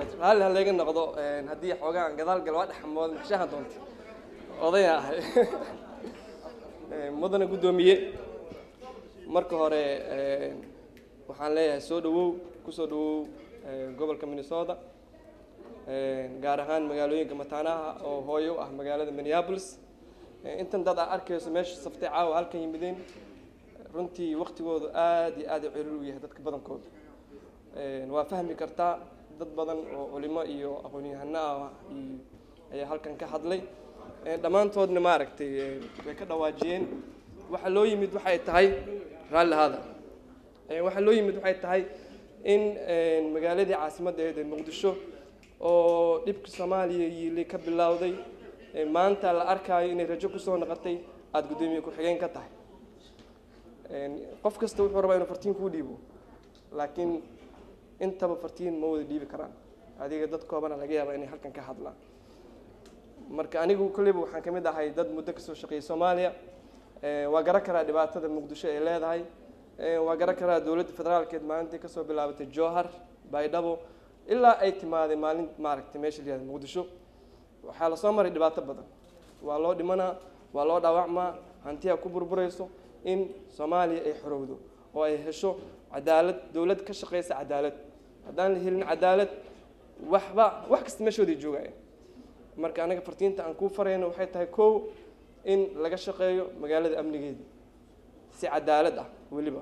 wabarakaatu raalli ha layga noqdo haddii xoogaa aan gadaal gal waa dhexmood maxshaha doonta odaya ahay mudana guddoomiye marka hore waxaan leeyahay soo dhawow kusoo dhawow gobolka minnesota gaar ahaan magaalooyinka mataanaha oo hooyo u ah magaalada minneapolis intan dad aa arkayso meesha saftay caawa halkan yimideen runtii waktigoodu aad iyo aad u ciriir u yahay dadka badankooda waa fahmi kartaa dad badan oo culimo iyo aqoon-yahano ah ayaa halkan ka hadlay dhammaantoodna maaragtay way ka dhawaajiyeen waxaa loo yimid waxay tahay raalli haada waxaa loo yimid waxay tahay in magaaladii caasimaddeeda muqdisho oo dhibka soomaaliya yiili ka bilowday maanta la arkaayo inay rajo kusoo noqotay aada guddoomiye ku-xigeen ka tahay qof kasta wuxuu rabaa inuu fartiin kuu dhiibo laakiin intaba fartiin ma wada dhiibi karaan adiga dad koobana laga yaaba inay halkan ka hadlaan marka anigu kolleyba waxaan ka mid ahay dad muddo kasoo shaqeeyay soomaaliya waa garan karaa dhibaatada muqdisho ay leedahay waa garan karaa dowladda federaalkeed maalintii kasoo bilaabatay jowhar baydhabo ilaa ay timaaday maalin maaragtay meesha la yihahda muqdisho waxaa lasoo maray dhibaato badan waa loo dhimanaa waa loo dhaawacmaa hantiyaa ku burburayso in soomaaliya ay xorowdo oo ay hesho cadaalad dowlad ka shaqeysa cadaalad haddaan la helin cadaalad waxba wax kasta meeshooday joogayaan marka anaga fartiinta aan kuu farayno waxay tahay kow in laga shaqeeyo magaalada amnigeeda si cadaalad ah weliba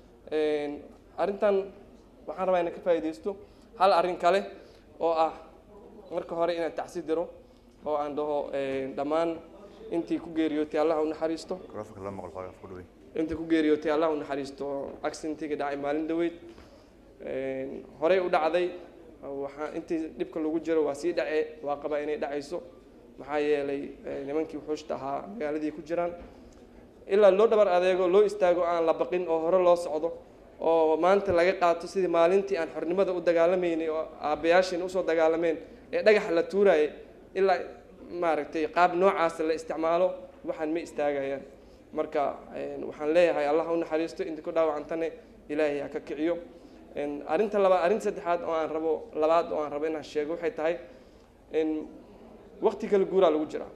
arrintan waxaan rabaa inaan ka faa'iidaysto hal arrin kale oo ah marka hore inaan tacsi diro oo aan dhaho dhammaan intii ku geeriyootay allah u naxariisto intii ku geeriyootay allah u naxariisto accidentiga dhacay maalin dhaweyd horey u dhacday waxaa intii dhibka lagu jiro waa sii dhace waa qabaa inay dhacayso maxaa yeelay nimankii wuxuushta ahaa magaaladii ku jiraan ilaa loo dhabar adeego loo istaago aan la baqin oo hore loo socdo oo maanta laga qaato sidii maalintii aan xornimada u dagaalamaynay oo aabbayaashiina usoo dagaalameen ee dhagaxa la tuurayay ilaa maaragtay qaab noocaasa la isticmaalo waxaan ma istaagayaan marka waxaan leeyahay allah u naxariisto inta ku dhaawacantane ilaahay ha ka kiciyo arrinta labaad arrinta saddexaad oo aan rabo labaad oo aan rabo inaan sheego waxay tahay waqti kale guuraa lagu jiraa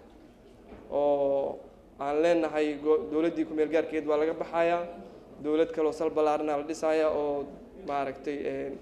oo aan leenahay dowladdii ku-meel gaarkeed waa laga baxayaa dowlad kaloo sal ballaarana la dhisaya oo maaragtay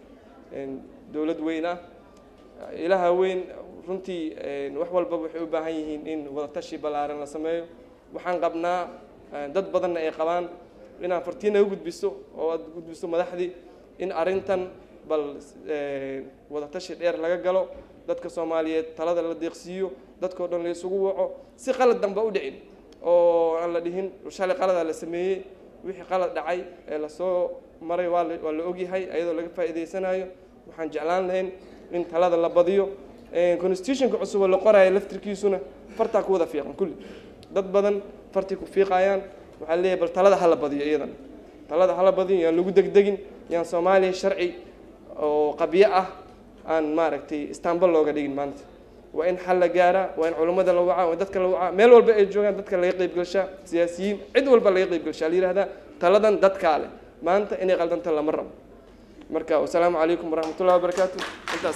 dowlad weyn ah ilaha weyn runtii wax walbaba waxay u baahan yihiin in wadatashi ballaaran la sameeyo waxaan qabnaa dad badanna ay qabaan inaan fartiina u gudbiso oo aad gudbiso madaxdii in arrintan bal wadatashi dheer laga galo dadka soomaaliyeed talada la deeqsiiyo dadkao dhan la isugu waco si qalad danba u dhicin oo aan la dhihin shalay qaladaa la sameeyey wixii qalad dhacay ee lasoo maray waa la waa la ogyahay ayadoo laga faa'iidaysanayo waxaan jeclaan lahayn in talada la badiyo constitutionka cusub oo la qoraayo laftirkiisuna fartaa ku wada fiiqan kulli dad badan fartii ku fiiqayaan waxaa leeyahay bal talada hala badiyo iyadan talada hala badiyo yaan lagu degdegin yaan soomaaliya sharci oo qabyo ah aan maaragtay istanbul looga dhigin maanta waa in xal la gaaraa waa in culummada la wacaa waa in dadka la wacaa meel walba ay joogaan dadka laga qaybgalshaa siyaasiyiin cid walba laga qaybgalshaa la yihahdaa taladan dadkaa leh maanta inay qaldanta lama rabo marka wasalaamu calaykum waraxmatullahi wabarakaatu intaas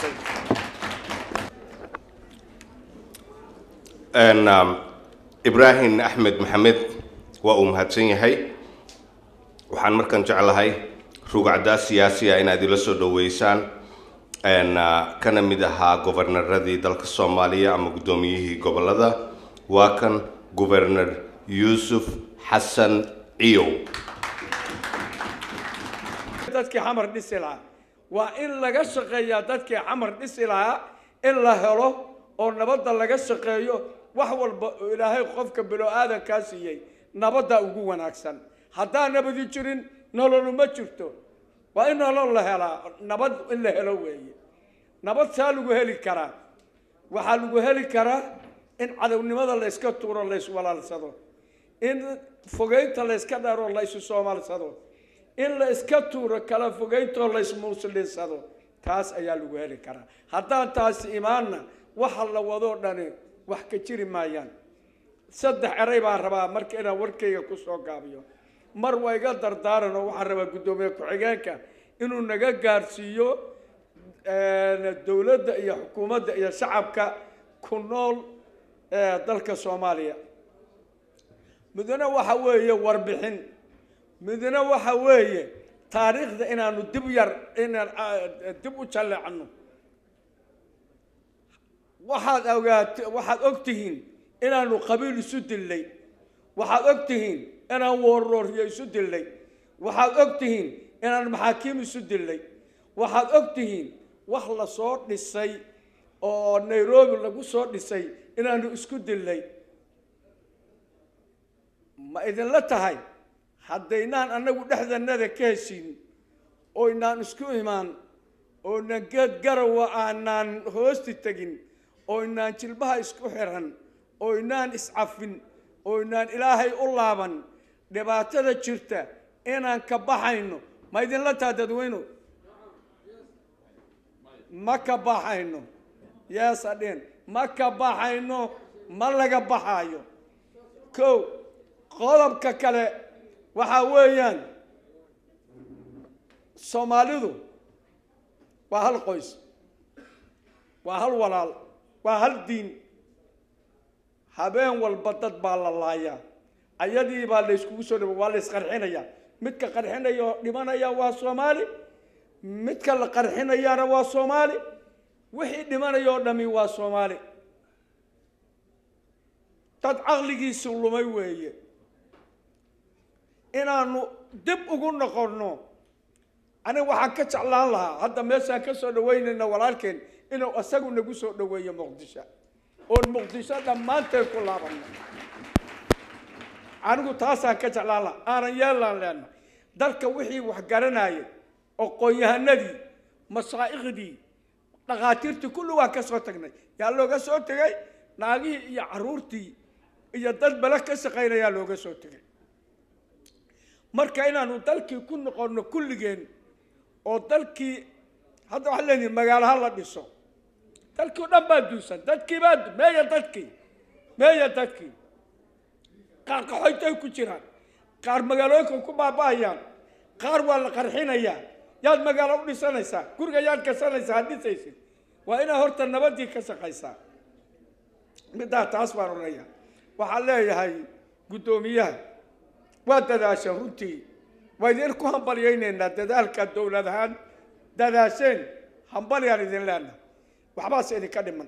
ibraahim axmed maxamed waa uu mahadsan yahay waxaan markan jeclahay rugacdaa siyaasiya inaad ila soo dhoweysaan kana mid ahaa gobernaradii dalka soomaaliya ama guddoomiyihii gobolada waa kan gobernar yuusuf xasan ciyow dadkii xamar dhisi lahaa waa in laga shaqeeyaa dadkii xamar dhisi lahaa in la helo oo nabadda laga shaqeeyo wax walba oo ilaahay qofka bilo-aadankaa siiyey nabadda ugu wanaagsan haddaan nabadi jirin nololu ma jirto waa in nolol la helaa nabad in la helo weeye nabad saa lagu heli karaa waxaa lagu heli karaa in cadownimada la yska tuuro la yswalaalsado in fogeynta la yska dharo la ysu soomaalsado in la iska tuuro kala fogeyntoo la ysmuslinsado taas ayaa lagu heli karaa haddaan taasi imaanna waxa la wadoo dhani wax ka jiri maayaan saddex eray baan rabaa marka inaan warkayga kusoo gaabiyo mar waa iga dardaaran oo waxaan rabaa guddoomiye ku-xigeenka inuu naga gaarsiiyo dowladda iyo xukuumadda iyo shacabka ku nool ee dalka soomaaliya midna waxa weeye warbixin midna waxa weeye taariikhda inaanu dib yar inaan dib u jalleecno waxaad ogaat waxaad og tihiin inaanu qabiil isu dillay waxaad og tihiin inaan woorrooryo isu dillay waxaad og tihiin inaan maxaakiim isu dillay waxaad og tihiin wax la soo dhisay oo nairobi lagu soo dhisay inaanu isku dillay ma idinla tahay haddaynaan annagu dhexdanada ka heshin oynaan isku imaan oynaan geed garawa aanaan hoosti tegin oynaan jilbaha isku xiran oynaan iscafin oynaan ilaahay u laaban dhibaatada jirta inaan ka baxayno ma idinla taha dadweyno ma ka baxayno yees adhin ma ka baxayno ma laga baxaayo kow qodobka kale waxaa weeyaan soomaalidu waa hal qoys waa hal walaal waa hal diin habeen walba dad baa la laayaa ayadii baa la yskugu soo dhaba waa la isqarxinayaa midka qarxinaya oo dhimanaya waa soomaali midka la qarxinayaana waa soomaali wixii dhimanaya oo dhami waa soomaali dad caqligiisi lumay weeye inaanu dib ugu noqonno aniga waxaan ka jeclaan lahaa hadda meeshaan ka soo dhaweynayna walaalkeen inuu isagu nagu soo dhaweeyo muqdisho oon muqdisho dhammaanteen ku laabanno anigu taasaan ka jeclaan lahaa aanan yeelaan leenna dalka wixii wax garanayay aqoon-yahanadii masaa'iqdii dhakhaatiirtii kulli waan ka soo tagnay yaa looga soo tegay naagihii iyo caruurtii iyo dad bale ka shaqaynayaa looga soo tegay marka inaanu dalkii ku noqonno kulligeen oo dalkii hadda waxaan leenahay magaalo ha la dhiso dalkii o dhan baa duusan dadkii baa meeya dadkii meeya dadkii qaar qaxoytay ku jiraan qaar magaalooyinka ku baaba'ayaan qaar waa la qarxinayaa yaad magaalo u dhisanaysaa guriga yaad gasanaysaa had dhisaysid waa inaad horta nabadii ka shaqaysaa middaa taas baan odhanaya waxaan leeyahay guddoomiyaha waa dadaasheen runtii waa idin ku hambalyaynaynaa dadaalka dowlad ahaan dadaasheen hambalyaan idin leenaha waxbaase idinka dhiman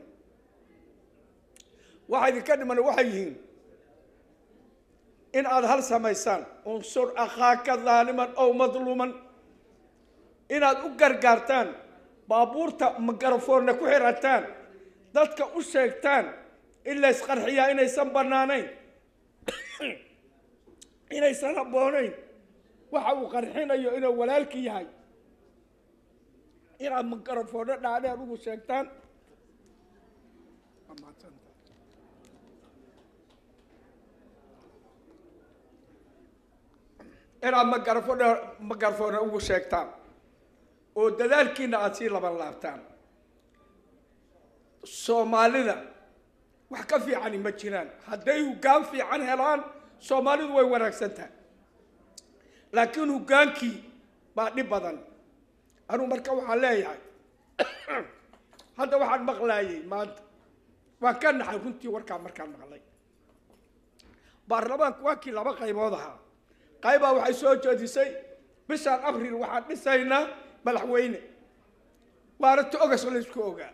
waxa idinka dhiman waxay yihiin in aada hal samaysaan unsur akhaaka daaliman ow madluuman inaad u gargaartaan baabuurta magarafoonna ku xirataan dadka u sheegtaan in la ysqarxiyaa inaysan bannaanayn inaysan habboonayn waxa uu qarxinayo inuu walaalki yahay inaad magarafoonno dhaadheer ugu sheegtaan inaad magarafon magarafoonna ugu sheegtaan oo dadaalkiina aada sii laban laabtaan soomaalida wax ka fiicani ma jiraan hadday hoggaan fiican helaan soomaalidu way wanaagsan tahay laakiin hoggaankii baa dhib badan anuu marka waxaan leeyahay hadda waxaan maqlaayay maanta waan ka naxay runtii warkaan markaan maqlay baarlamaanku waa kii laba qaybood ahaa qaybaa waxay soo jeedisay bishaan abril waxaan dhisaynaa madaxweyne waana ta ogas laysku ogaa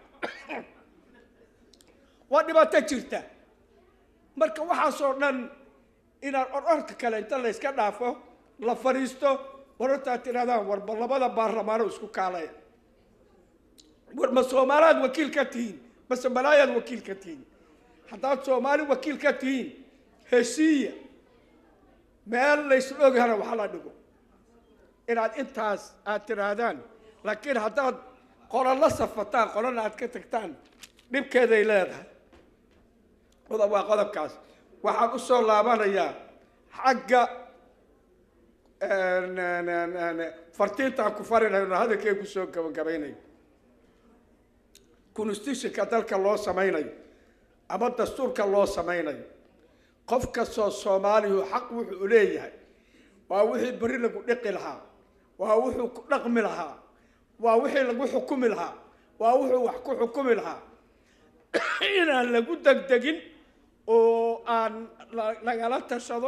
waa dhibaato jirta marka waxaasoo dhan inaan ororka kale inta layska dhaafo la fadhiisto warartaad tidhahdaan warba labada baarlamaano isku kaalaya war ma soomaaliaad wakiil ka tihiin mase malaayaad wakiil ka tihiin haddaad soomaali wakiil ka tihiin heshiiya meel laysla oghana waxa la dhigo inaad intaas aad tidhaahdaan laakiin haddaad qola la safataan qolana aad ka tagtaan dhibkeeday leedahay qodob waa qodobkaas waxaan u soo laabanayaa xagga fartiintaan ku farinayno hadalkay ku soo gabagabaynayo constitutionka dalka loo samaynayo ama dastuurka loo samaynayo qof kastoo soomaaliyu xaq wuxuu leeyahay waa wixii beri lagu dhiqi lahaa waa wuxuu ku dhaqmi lahaa waa wixii lagu xukumi lahaa waa wuxuu wax ku xukumi lahaa inaan lagu degdegin oo aan la- lagala tashado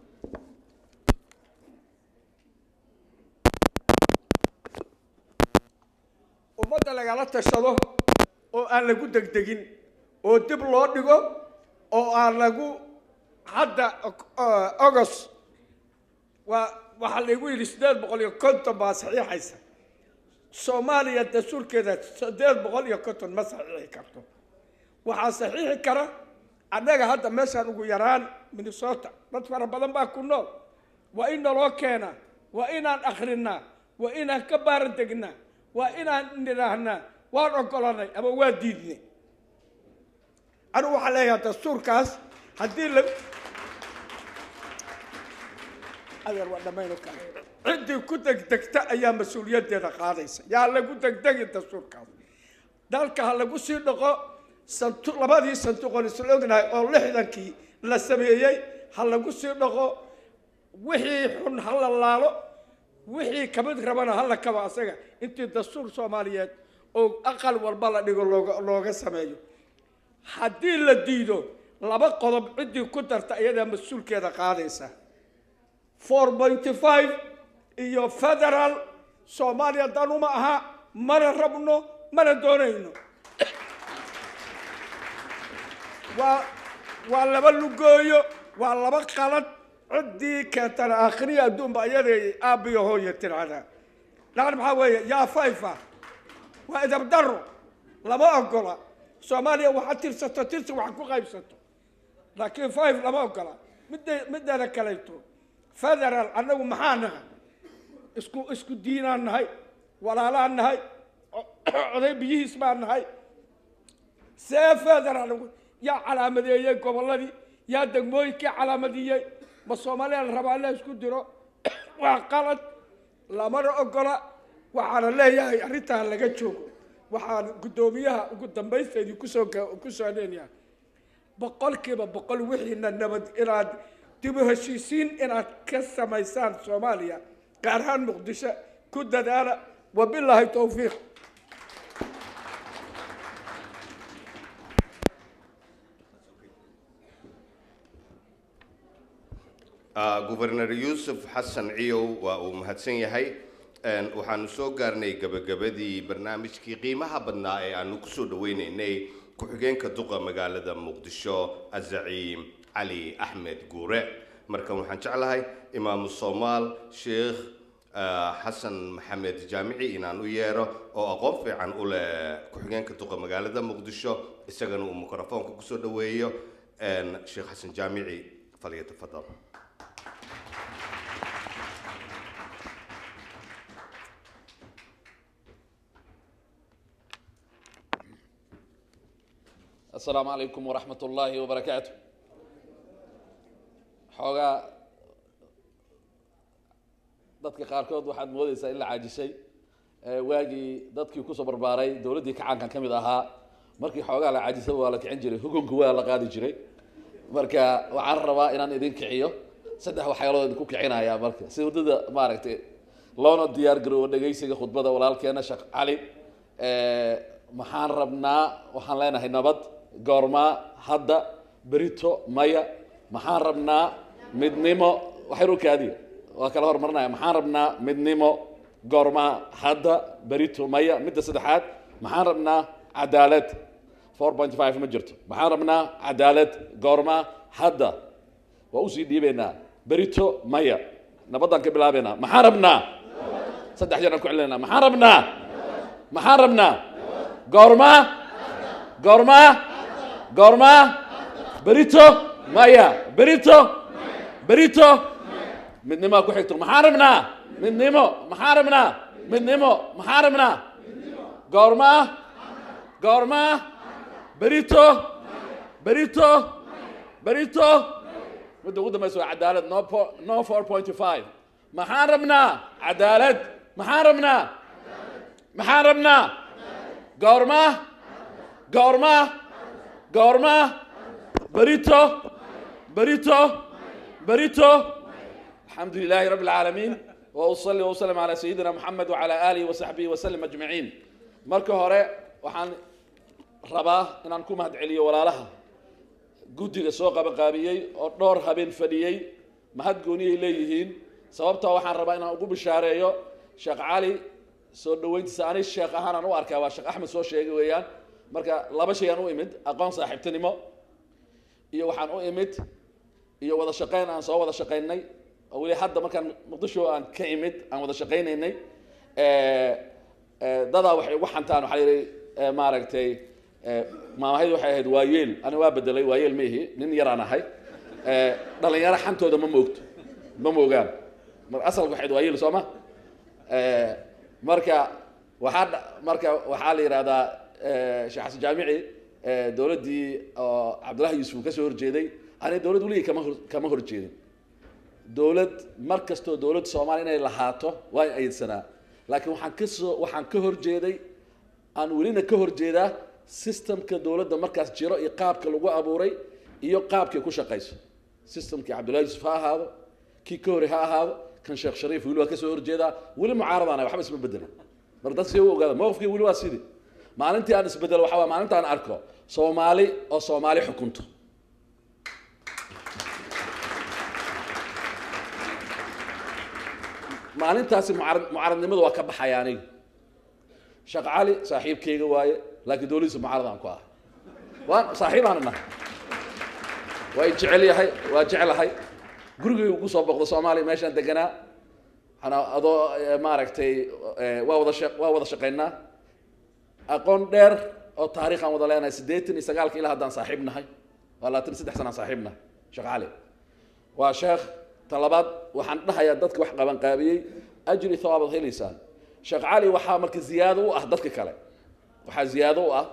ummadda lagala tashado oo aan lagu degdegin oo dib loo dhigo oo aan lagu hadda ogos waa waxaa laygu yidhi siddeed boqol iyo konton baa saxiixaysa soomaaliya dastuurkeeda siddeed boqol iyo konton ma saxiixi karto waxaa saxiixi kara annaga hadda meeshaan ugu yaraan minnesota dad fara badan baa ku nool waa in naloo keenaa waa inaan akrinaa waa inaan ka baaran degnaa waa inaan nidhaahnaa waan ogolanay ama waa diidnay anigu waxaan leeyahay dastuurkaas haddii la adeer waa dhammayn oo kale ciddii ku degdegta ayaa mas-uuliyaddeeda qaadaysa yaa lagu degdegi dastuurkaas dalka ha lagu sii dhaqo santu labadii sanduuqoon isla ognahay oo lixdankii la sameeyey ha lagu sii dhaqo wixii xun ha la laalo wixii kamid rabana ha la kaba asaga intii dastuur soomaaliyeed oo aqal walba la dhigo looga looga sameeyo haddii la diido laba qodob ciddii ku darta iyadaa mas-uulkeeda qaadaysa four pointy five iyo federal soomaaliya danuma aha mana rabno mana doonayno waa waa laba lugooyo waa laba qalad ciddii keentana aakhiriya adduunba iyaday aabbiyo hooyo tirahdaa lacag maxaa weeye yaa fayfa waa idab daro lama ogola soomaaliya waxa tirsato tirsi wax ku qaybsato laakiin five lama ogola midda mideeda kalayto federal annagu maxaa nahay isku isku diinaan nahay walaalaan nahay oday biyihiis baan nahay see federal yaa calaamadeeyey gobolladii yaa degmooyinkii calaamadiyey ma soomaaliya la rabaa in la isku diro waa qalad lamana ogola waxaana leeyahay arrintaa laga joogo waxaan guddoomiyaha ugu dambaysteedii kusoo kusoo leenyahay boqolkiiba boqol wixiina nabad inaad dib u heshiisiin inaad ka samaysaan soomaaliya gaar ahaan muqdisho ku dadaala wabilaahi towfiiq gubernor yuusuf xasan ciyow waa uu mahadsan yahay waxaanu soo gaarnay gabagabadii barnaamijkii qiimaha badnaa ee aanu kusoo dhaweyneynay ku-xigeenka duqa magaalada muqdisho azaciim cali axmed guure markan waxaan jeclahay imaamu soomaal sheekh xasan maxamed jaamici inaan u yeero oo aqoon fiican u leh ku-xigeenka duqa magaalada muqdisho isagana uu mikrofoonka kusoo dhaweeyo sheekh xasan jaamici falyatafadal السلام عليكم ورحمة الله وبركاته xoogaa dadka qaarkood waxaad moodaysaa in la caajisay waagii dadkii kusoo barbaaray dowladdii kacaankan ka mid ahaa markii xoogaa la caajisay waa la kicin jiray hukunku waa la qaadi jiray marka waxaan rabaa inaan idin kiciyo saddex waxyaalood idinku kicinaya marka si waddada maaragtay loona diyaar garoobo dhegaysiga khudbada walaalkeena sheekh cali maxaan rabnaa waxaan leenahay nabad goormaa hadda berito maya maxaan rabnaa midnimo waxyar u kaadiya waa kala hormarinaya maxaan rabnaa midnimo goormaa hadda berito maya midda saddexaad maxaan rabnaa cadaalad four point five ma jirto maxaan rabnaa cadaalad goormaa hadda waa usii dhiibaynaa berito maya nabaddaan ka bilaabaynaa maxaan rabnaa saddex jeer aan ku celinayna maxaan rabnaa maxaan rabnaa goormaa goormaa goormaa berito maya berito berito midnimaa ku xigto maxaan rabnaa midnimo maxaan rabnaa midnimo maxaan rabnaa goormaa goormaa berito berito berito midda ugu dambaysa waa cadaalad no po no four point five maxaan rabnaa cadaalad maxaan rabnaa maxaan rabnaa goormaa goormaa goormaa berito berito berito الحمد لله رب العالمين وأصلي وأسلم على سيدنا محمد وعلى آله وصحبه وسلم أجمعين marka hore waxaan rabaa inaan ku mahadceliyo walaalaha guddiga soo qabanqaabiyey oo dhowr habeen fadhiyey mahad gooniyay leeyihiin sababtoo waxaan rabaa inaan ugu bishaareeyo sheekh cali soo dhaweyntiisa ani sheekh ahaanaan u arkaa waa sheekh axmed soo sheegay weeyaan marka laba shay aan u imid aqoon saaxiibtinimo iyo waxaan u imid iyo wada shaqayn aan soo wada shaqaynay oo weli hadda markaan muqdisho aan ka imid aan wada shaqaynaynay dadaa waxay ugu xantaan waxaa yidhi maaragtay maamahaydu waxay ahayd waayeel ani waa bedelay waayeel ma ihi nin yaraan ahay dhalinyaro xantooda ma moogto ma moogaan mar asalka waxayd waayeel soo ma marka waxaa dha- marka waxaa la yidhahdaa sheekh xasan jaamici dowladdii oo cabdullahi yuusuf uu ka soo horjeeday ani dowlad weligii kama hor kama horjeedin dowlad mar kastoo dowladda soomaaliya inay lahaato waa in aydsanaa laakiin waxaan ka soo waxaan ka horjeeday aan welina ka horjeedaa systemka dowladda markaas jiro iyo qaabka lagu abuuray iyo qaabkay ku shaqayso systemkii cabdullahi yuusuf ha ahaado kii ka hore ha ahaado kan sheekh shariif weli waa ka soo horjeedaa weli mucaaradaan waxba isma bedelin mar dadka si u ogaada mowqifkii weli waa sidii maalintii aan isbedelo waxaa waa maalinta aan arko soomaali oo soomaali xukunto maalintaasi mucaarad mucaaradnimadu waa ka baxaya aniga sheekh cali saaxiibkayga waaye laakiin dowladiisa mucaarad aan ku ahay waan saaxiibaan nahay waa i jecel yahay waa jeclahay gurigaygu ku soo boqdo soomaaliya meeshaan deganaa waxaana adoo eh, maaragtay eh, waa wada shaq waa wada shaqaynaa aqoon dheer oo taariikh aan wada leenahay siddeetan iyo sagaalka ilaa haddaan saaxiib nahay waa labaatan iyo saddex sanaan saaxiib nahay sheekh cali waa sheekh talabaad waxaan dhahayaa dadka wax qabanqaabiyey ajri thawaabaad helaysaan sheekh cali waxaa marka ziyaado u ah dadka kale waxaa ziyaado u ah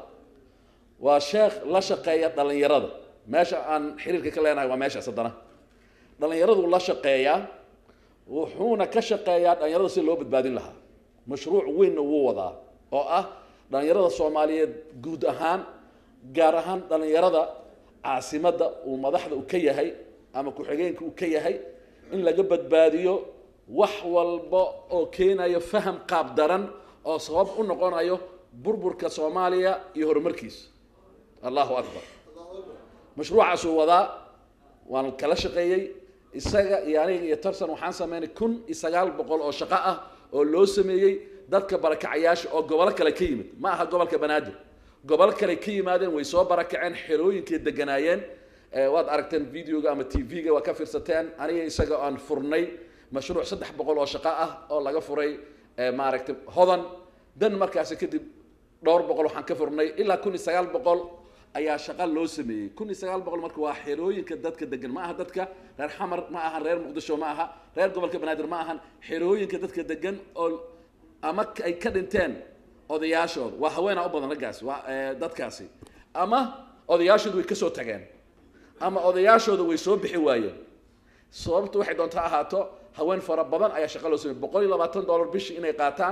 waa sheekh la shaqeeya dhallinyarada meesha aan xiriirka ka leenahay waa meeshaas haddana dhallinyaradu la shaqeeyaa wuxuuna ka shaqeeyaa dhallinyarada si loo badbaadin lahaa mashruuc weynna wuu wadaa oo ah dhallinyarada soomaaliyeed guud ahaan gaar ahaan dhallinyarada caasimadda uu madaxda u ka yahay ama ku-xigeenka uu ka yahay in laga badbaadiyo wax walba oo keenayo faham qaab daran oo sabab u noqonayo burburka soomaaliya iyo horumarkiisa allahu akbar mashruucaasuu wadaa waan kala shaqeeyey isaga iyo aniga iyo tarsan waxaan sameynay kun iyo sagaal boqol oo shaqo ah oo loo sameeyey dadka barakacayaasha oo gobolo kale ka yimid ma aha gobolka banaadir gobol kale ka yimaadeen way soo barakaceen xerooyinkay deganaayeen Eh, waad aragteen videoga ama tv-ga waa ka fiirsateen aniga isaga aan furnay mashruuc saddex boqol oo shaqo ah oo laga furay eh, maaragtay hodan dan markaasi kadib dhowr boqol waxaan ka furnay ilaa kun iyo sagaal boqol ayaa shaqa loo sameeyey kun iyo sagaal boqol marka waa xerooyinka dadka degan ma aha dadka reer xamar ma ahan reer muqdisho ma aha reer gobolka banaadir ma ahan xerooyinka dadka degan oo ama k- ay ka dhinteen odayaashooda waa haweenaa u badan raggaasi waa eh, dadkaasi ama odayaashooda way kasoo tageen ama odayaashooda way soo bixi waayeen sababtu waxay doonta ahaato haween fara badan ayaa shaqo loo sameeyey boqol iyo labaatan dollar bishii inay qaataan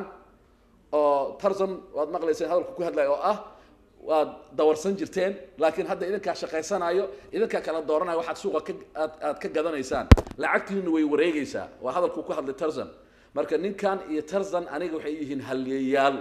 oo tarzan waad maqlayseen hadalku ku hadlaya oo ah waad dawarsan jirteen laakiin hadda idinkaa shaqaysanayo idinkaa kala dooranayo waxaad suuqa ka aad, aad ka gadanaysaan lacagtiinu way wareegaysaa waa hadalku ku hadlay tarzan marka ninkan iyo tarzan aniga waxay yihiin halyeeyaal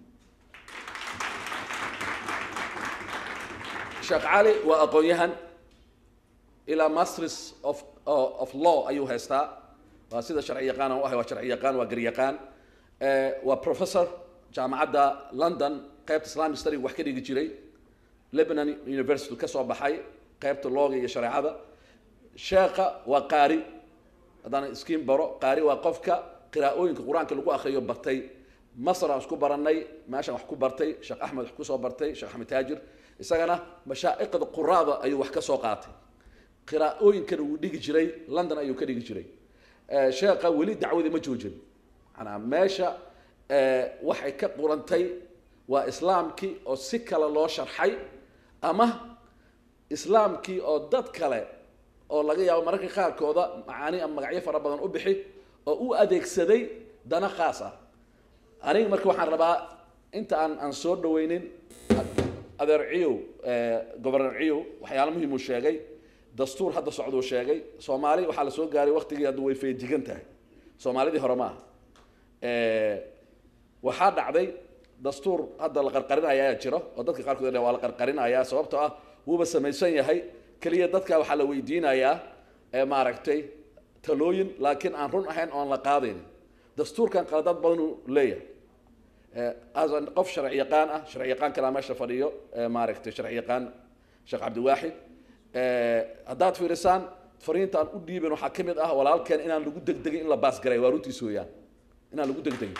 sheekh cali waa aqoon-yahan ilaa masters of of law ayuu haystaa waa sida sharci yaqaan aan u ahay waa sharci yaqaan waa garyaqaan Eh, waa professor jaamacadda london qaybta islamic study wax ka dhigi jiray lebanon university ka soo baxay qaybta looga iyo shareecada sheekha waa qaari haddaan iskiin baro qaari waa qofka qiraa'ooyinka qur-aanka lagu akriyo bartay masr aan isku baranay meeshaan wax ku bartay sheekh axmed wax kusoo bartay sheekh axmed taajir isagana mashaa'iqda quraada ayuu wax ka soo qaatay qiraa'ooyinkana wuu dhigi jiray london ayuu ka dhigi jiray Eh, sheekha weli dacwadii ma joojin manaa meesha eh, waxay ka qurantay waa islaamkii oo si kale loo sharxay ama islaamkii oo dad kale oo laga yaabo mararka qaarkooda macaani ama magacyo fara badan u bixi oo u adeegsaday dana khaas ah aniga marka waxaan rabaa inta aan aan soo dhaweynin adeer ciyow gobornar ciyow waxyaalo muhiim uu sheegay dastuur hadda socduu sheegay soomaali waxaa la soo gaaray waktigii hadda way feejigan tahay soomaalidii hore ma aha waxaa dhacday dastuur hadda la qarqarinaya ayaa jiro oo dadka qaarkood waa la qarqarinaya sababtoo ah wuuba samaysan yahay keliya dadka waxaa la weydiinayaa ee maaragtay talooyin laakiin aan run ahayn oon la qaadaynin dastuurkan qaladad badan uu leeyahay as qof sharci yaqaan ah sharci yaqaan kalaa meesha fadhiyo maaragtay sharci yaqaan sheekh cabdiwaaxid haddaad fiirisaan fariinta aan u dhiibin waxaa ka mid ah walaalkeen inaan lagu degdegin in la baasgaray waa runtiis weeyaan inaan lagu degdegin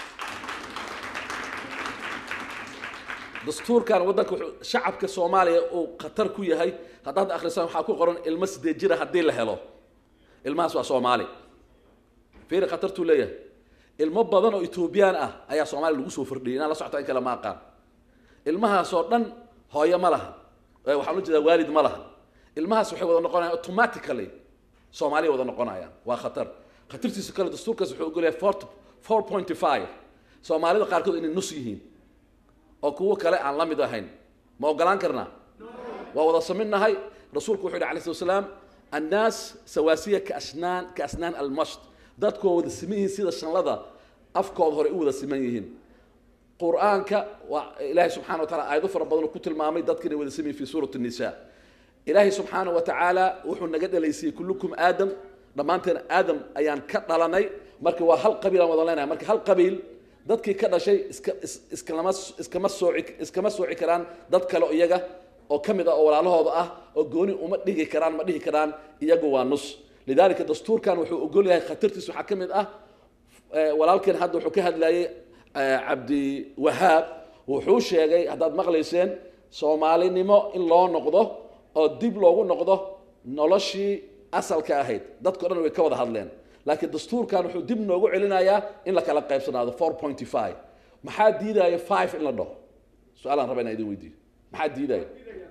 dastuurkan waddanka wuxuu shacabka soomaaliya uu khatar ku yahay haddaad akhrisaan waxaa ku qoran ilmo sideed jira haddii la helo ilmahaas waa soomaali fiiri khatartuu leeyahay ilmo badan oo etoobiyaan ah ayaa soomaaliya lagu soo fordhiyay inaan la socota in kale ma aqaan ilmahaasoo dhan hooyo ma laha waxaan ula jeedaa waalid ma laha ilmahaas waxay wada noqonayaan automatically soomaaliya wada noqonayaan waa khatar khatartiisa kale dastuurkaas wuxuu ogolyahay four four point five soomaalida qaarkood inay nus yihiin oo kuwo kale aan la mid ahayn ma ogolaan karnaa waa wada saminahay rasuulku wuxuu yidhi alayh slat wasalaam annaas sawaasiya kaasnaan kaasnaan almasht dadkoo wada siman yihiin sida shanlada afkooda hore u wada siman yihiin qur-aanka waa ilaahay subxana wa taala aayado fara badan oo ku tilmaamay dadka inay wada siman yihin fi suurat nisa ilaahay subxaana wa tacaala wuxuu naga dhalaysiyey kullukum aadam dhammaanteen aadam ayaan ka dhalanay marka waa hal qabiil aan wada leenahay marka hal qabiil dadkii ka dhashay iska is- iskalama iskama sooci iskama sooci karaan dad kale oo iyaga oo ka mid ah oo walaalahooda ah oo gooni uma dhigi karaan ma dhihi karaan iyagu waa nus lidaalika dastuurkan wuxuu ogol yahay khatartiis waxaa ka mid ah eh, walaalkeen hadda wuxuu ka hadlayay eh, cabdi wahaab wuxuu sheegay haddaad maqlayseen soomaalinimo in loo noqdo oo dib loogu noqdo noloshii asalka ahayd dadko dhan way ka wada hadleen laakiin dastuurkan wuxuu dib noogu celinayaa in la kala qaybsanaado four point five maxaa diidaya five in la dhaho su-aalaan raba inaan idin weydiiyo maxaa diidaya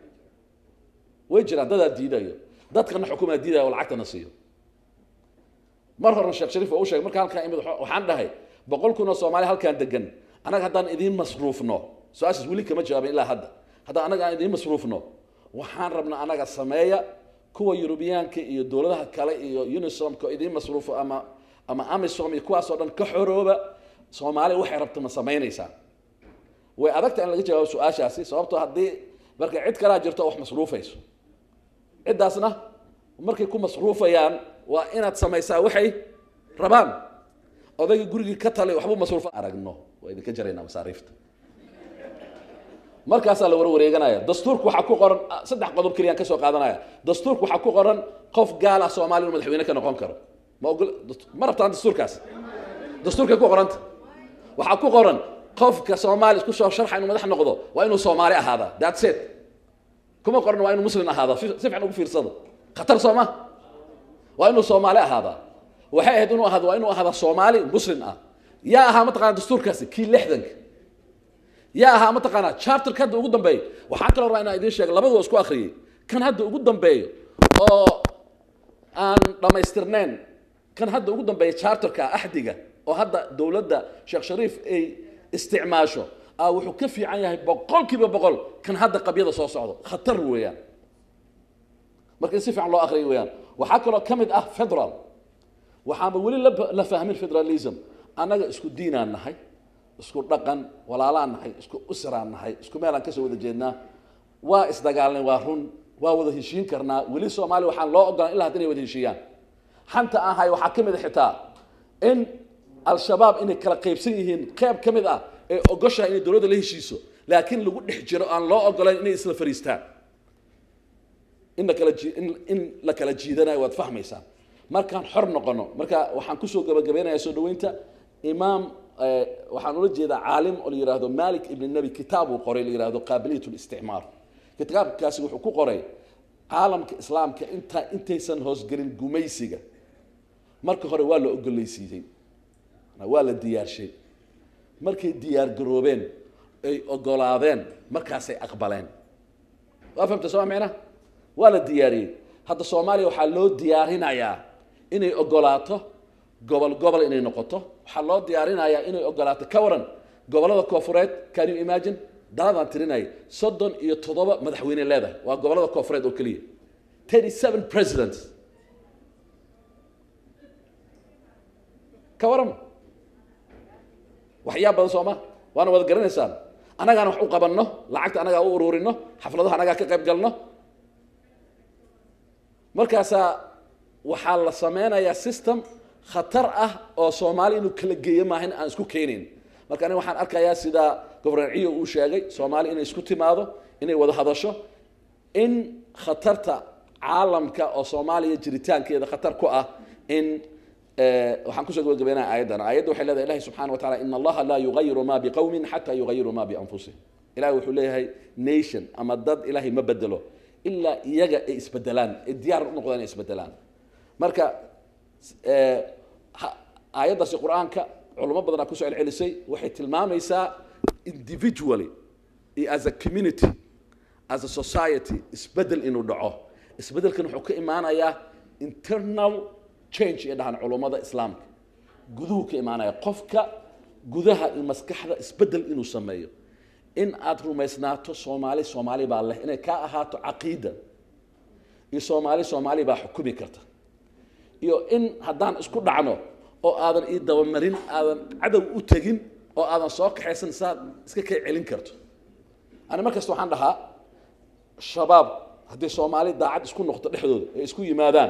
way jiraan dadaa diidayo dadkana xukumaa diidaya oo lacagtana siiyo mar hore sheekh shariif waa u sheegay marka halkaan imid waxa- waxaan dhahay boqol kun oo soomaali halkaan degan annaga haddaan idiin masruufno su-aashaas weli kama jawaabin ilaa hadda haddaan annaga aan idiin masruufno waxaan rabnaa annaga sameeya kuwa yurubiyaanka iyo dowladaha kale iyo unisomka oo idiin masruufo ama ama amisom iyo kuwaasoo dhan ka xorooba soomaaliya waxay rabto ma samaynaysaa way adagta in laga jawaabo su-aashaasi sababtoo haddii marka cid kalaa jirto oo wax masruufayso ciddaasna markay ku masruufayaan waa inaad samaysaa waxay rabaan odayga gurigii ka talay waxbuu masruufa aragno waa idinka jaraynaa masaariifta markaasaa la warwareeganaya dastuurku waxaa ku qoran ah, saddex qodob keliyaan ka soo qaadanaya dastuurku waxaa ku qoran qof gaal ah soomaaliya inuu madaxweyne ka noqon karo ma ogol dast- ma rabtaan dastuurkaas dastuurkay ku qoranta waxaa ku qoran qofka soomaali isku soo sharxa inuu madax noqdo waa inuu soomaali ahaadaa that's it kuma qoran waa inuu muslim ahaada si si fiican ugu fiirsado khatar soo ma waa inuu soomaali ahaadaa waxay ahayd inuu ahaado waa inuu ahaada soomaali muslim ah yaa ahaa mataqana dastuurkaasi kii lixdanka yaa ahaa mataqaanaa charterka hadda ugu dambeeyo waxaan kaloo rabaa inaan idiin sheego labadua isku akhriyey kan hadda ugu dambeeyo oo aan dhammaystirnayn kan hadda ugu dambeeya charterka axdiga oo hadda dowladda sheekh shariif ay isticmaasho ah wuxuu ka fiican yahay boqolkiiba boqol kan hadda qabyada soo socdo khatar weeyaan marka in si fiican loo akhriyo weeyaan waxaa kaloo ka mid ah federal waxaanba weli la, la fahmin federalism annaga isku diinaan nahay isku dhaqan walaalaan nahay isku usraan nahay isku meelaan kasoo wada jeednaa waa isdagaalnay waa run waa wada heshiin karnaa weli soomaaliya waxaan loo ogolaan ilaa hadda inay wada heshiiyaan xanta aan hayo waxaa ka mid a xitaa in al-shabaab inay kala qaybsan yihiin qeyb ka mid ah ee ogoshahay inay dowladda la heshiiso laakiin lagu dhex jiro aan loo ogolayn inay isla fariistaan in la kala jii- in, in la kala jiidanayo waad fahmaysaan markaan xor noqono marka waxaan kusoo gabagabeynayaa soo dhaweynta imaam eh, waxaan ula jeedaa caalim oo la yidhaahdo malik ibn nabi kitaab uu qoray la yidhaahdo qaabiliyat listicmaar kitaabkaasi wuxuu ku qoray caalamka islaamka inta intaysan hoosgelin gumaysiga marka hore waa la ogolaysiiyey waa la diyaarshay markay diyaar garoobeen ay ogolaadeen markaasay aqbaleen waa fahamta soo micna waa la diyaariyey hadda soomaaliya waxaa loo diyaarinayaa inay ogolaato gobol gobol inay noqoto waxaa loo diyaarinayaa inay ogolaato ka waran gobollada koofureed can you imagine daladaan tirinaya soddon iyo toddoba madaxweyne leedahay waa gobollada koofureed oo keliya thirty seven presidents ka waran waxyaa badan soo ma waana wada garanaysaan annagaan wax u qabanno lacagta annagaa u ururino xafladaha annagaa ka qayb galno markaasaa waxaa la sameynayaa system khatar ah oo soomaali inuu kala geeyo maahan aan isku keenayn marka aniga waxaan arkayaa sida gobernor ciyo uu sheegay soomaali inay isku timaado inay wada hadasho in khatarta caalamka oo soomaaliya jiritaankeeda khatar ku ah in waxaan kusoo gabagabeynaya aayaddan aayadda waxay leedahay ilahi subxana wa taala in allaha laa yugayiru ma biqowmin xataa yugayiru ma bianfusihim ilahi wuxuu leeyahay nation ama dad ilahay ma bedelo ilaa iyaga ay isbedelaan ay diyaar u noqdaan ay isbedelaan marka aayaddaasi qur-aanka culamo badanaa kusoo celcelisay waxay tilmaamaysaa individually iyo as a community as a society isbedel inuu dhaco isbedelkan wuxuu ka imaanayaa internal change iyo dhahan culummada islaamka guduhu ka imaanaya qofka gudaha iyo maskaxda isbedel inuu sameeyo in aad rumaysnaato soomaali soomaali baa leh inay kaa ahaato caqiida iyo soomaali soomaali baa xukumi karta iyo in haddaan isku dhacno oo aadan ii dabamarin aadan cadow u tegin oo aadan soo kaxaysan saad iska kay celin karto ani mar kasta waxaan dhahaa shabaab haddii soomaali daacad isku noqdo dhexdooda ay isku yimaadaan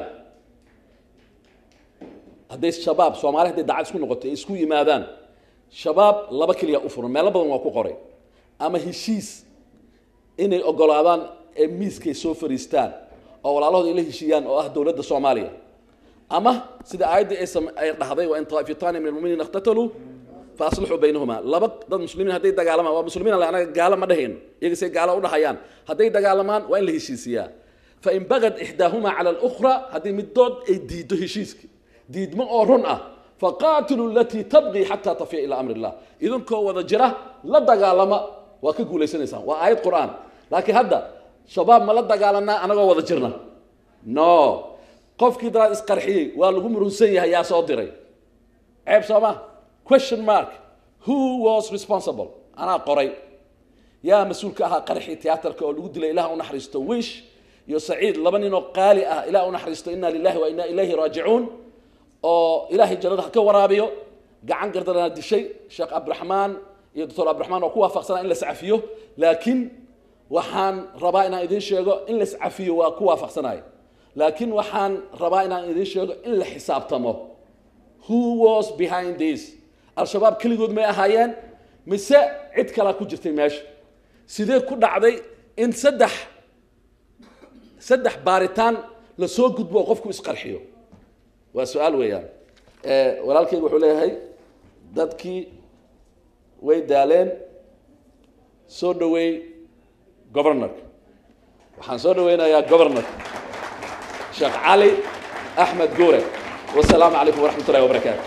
hadday shabaab soomaali hadday daacad isku noqoto ay isku yimaadaan shabaab laba keliya u furan meelo badan waa ku qoray ama heshiis inay ogolaadaan ee miiskay soo fariistaan oo walaalahooda ay la heshiiyaan oo ah dowladda soomaaliya ama sida aayaddii ay sam- ay dhahday waa in taa'ifataani min almuminiina iqtataluu fa aslixuu baynahuma laba dad muslimiin hadday dagaalamaan waa muslimiin alle anaga gaalo ma dhahayno iyaga say gaalo u dhahayaan hadday dagaalamaan waa in la heshiisiyaa fain bagad ixdaahumaa cala alukhra haddii middood ay diiddo heshiiska diidmo oo run ah faqaatiluu alatii tabqii xataa tafiya ilaa amri illah idinkoo wada jira la dagaalama waa ka guulaysanaysaan waa aayad qur'aan laakiin hadda shabaab ma la dagaalanaa anagoo wada jirna no qofkii daraad isqarxiyey waa lagu murunsan yahay yaa soo diray ceeb sooma question mark who was responsible anaa qoray yaa mas-uul ka ahaa qarxii tiyaatarka oo lagu dilay ilaah u naxariisto wish iyo saciid laba nin oo qaali ah ilaah u naxariisto inna lillahi wa inna ilayhi raajicuun oo ilaahay jannada ha ka waraabiyo gacan gardarana dishay sheekh cabdiraxmaan iyo doctor cabdiraxmaan oo ku waafaqsanaa in la iscafiyo laakiin waxaan rabaa inaan idiin sheego in la iscafiyo waa ku waafaqsanayo laakiin waxaan rabaa inaan idiin sheego in la xisaabtamo who was behind this al-shabaab keligood may ahaayeen mise cid kalaa ku jirtay meesha sidee ku dhacday in saddex saddex baaritaan lasoo gudbo oo qofku isqarxiyo waa su-aal weeyaan walaalkayga wuxuu leeyahay dadkii way daaleen soo dhaweey governorka waxaan soo dhaweynayaa governorka sheekh cali axmed guure wasalaamu calaykum waraxmat ullahi wabarakaatu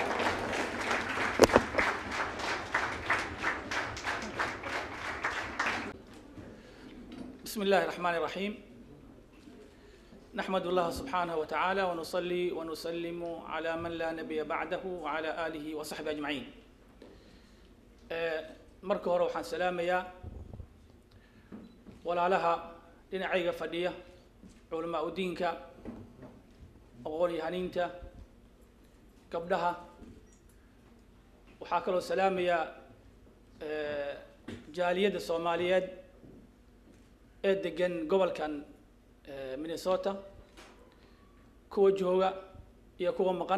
بسم الله الرحمن الرحيم نحمد الله سبحانه وتعالى ونصلي ونسلم على من لا نبي بعده وعلى آله وصحبه أجمعين marka hore waxaan salaamayaa walaalaha dhinacayga fadhiya culamaa u diinka aqoon-yahaniinta gabdhaha waxaa kaloo salaamayaa jaaliyadda soomaaliyeed ee degan gobolkan minnesota kuwa jooga iyo kuwa maqan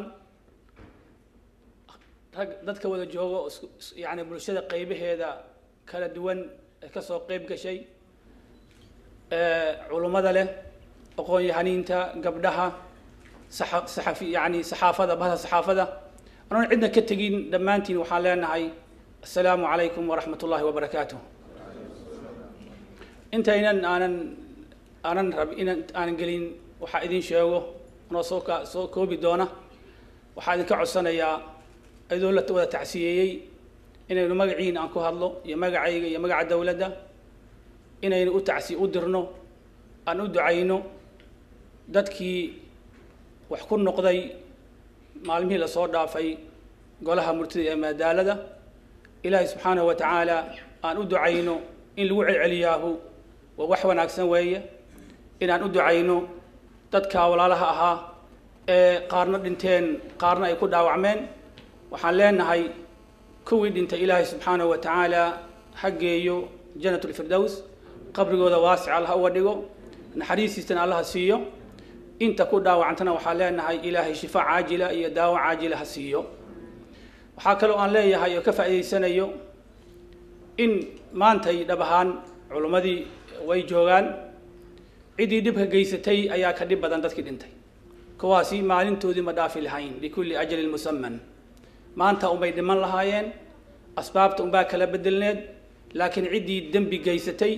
rag dadka wada jooga oo isku is- yacni bulshada qaybaheeda kala duwan ee kasoo qayb gashay culummada leh aqoon-yahaniinta gabdhaha saxa- saxafi yacni saxaafada bahda saxaafada anoon cidna ka tegin dhammaantiin waxaan leenahay assalaamu calaykum waraxmat ullahi wabarakaatuh intaynan aanan aanan rab inan aanan gelin waxaa idin sheego anoo soo ka soo koobi doona waxaa idinka codsanayaa iyadoo la wada tacsiyeeyey inaynu magaciina aan ku hadlo iyo magacayga iyo magaca dowladda inaynu u tacsi u dirno aan u ducayno dadkii wax ku noqday maalmihii lasoo dhaafay golaha murtida ee maadaalada ilaahay subxaanahu wa tacaala aan u ducayno in lagu celceliyaahu waa wax wanaagsan weeye inaan u ducayno dadka walaalaha ahaa ee qaarna dhinteen qaarna ay ku dhaawacmeen waxaan leenahay kuwii dhintay ilaahay subxaanahu wa tacaala ha geeyo janatulfirdows qabrigooda waasic allaha uga dhigo naxariistiisana allaha siiyo inta ku dhaawacantana waxaan leenahay ilaahay shifaa caajila iyo daawo caajila ha siiyo waxaa kaloo aan leeyahay oo ka faa'iidaysanayo in maantay dhab ahaan culimmadii way joogaan ciddii dhibka geysatay ayaa ka dhib badan dadkii dhintay kuwaasi maalintoodii ma dhaafi lahayn likulli ajalin musaman maanta unbay dhiman lahaayeen asbaabta unbaa kala bedelneed laakiin ciddii dembi geysatay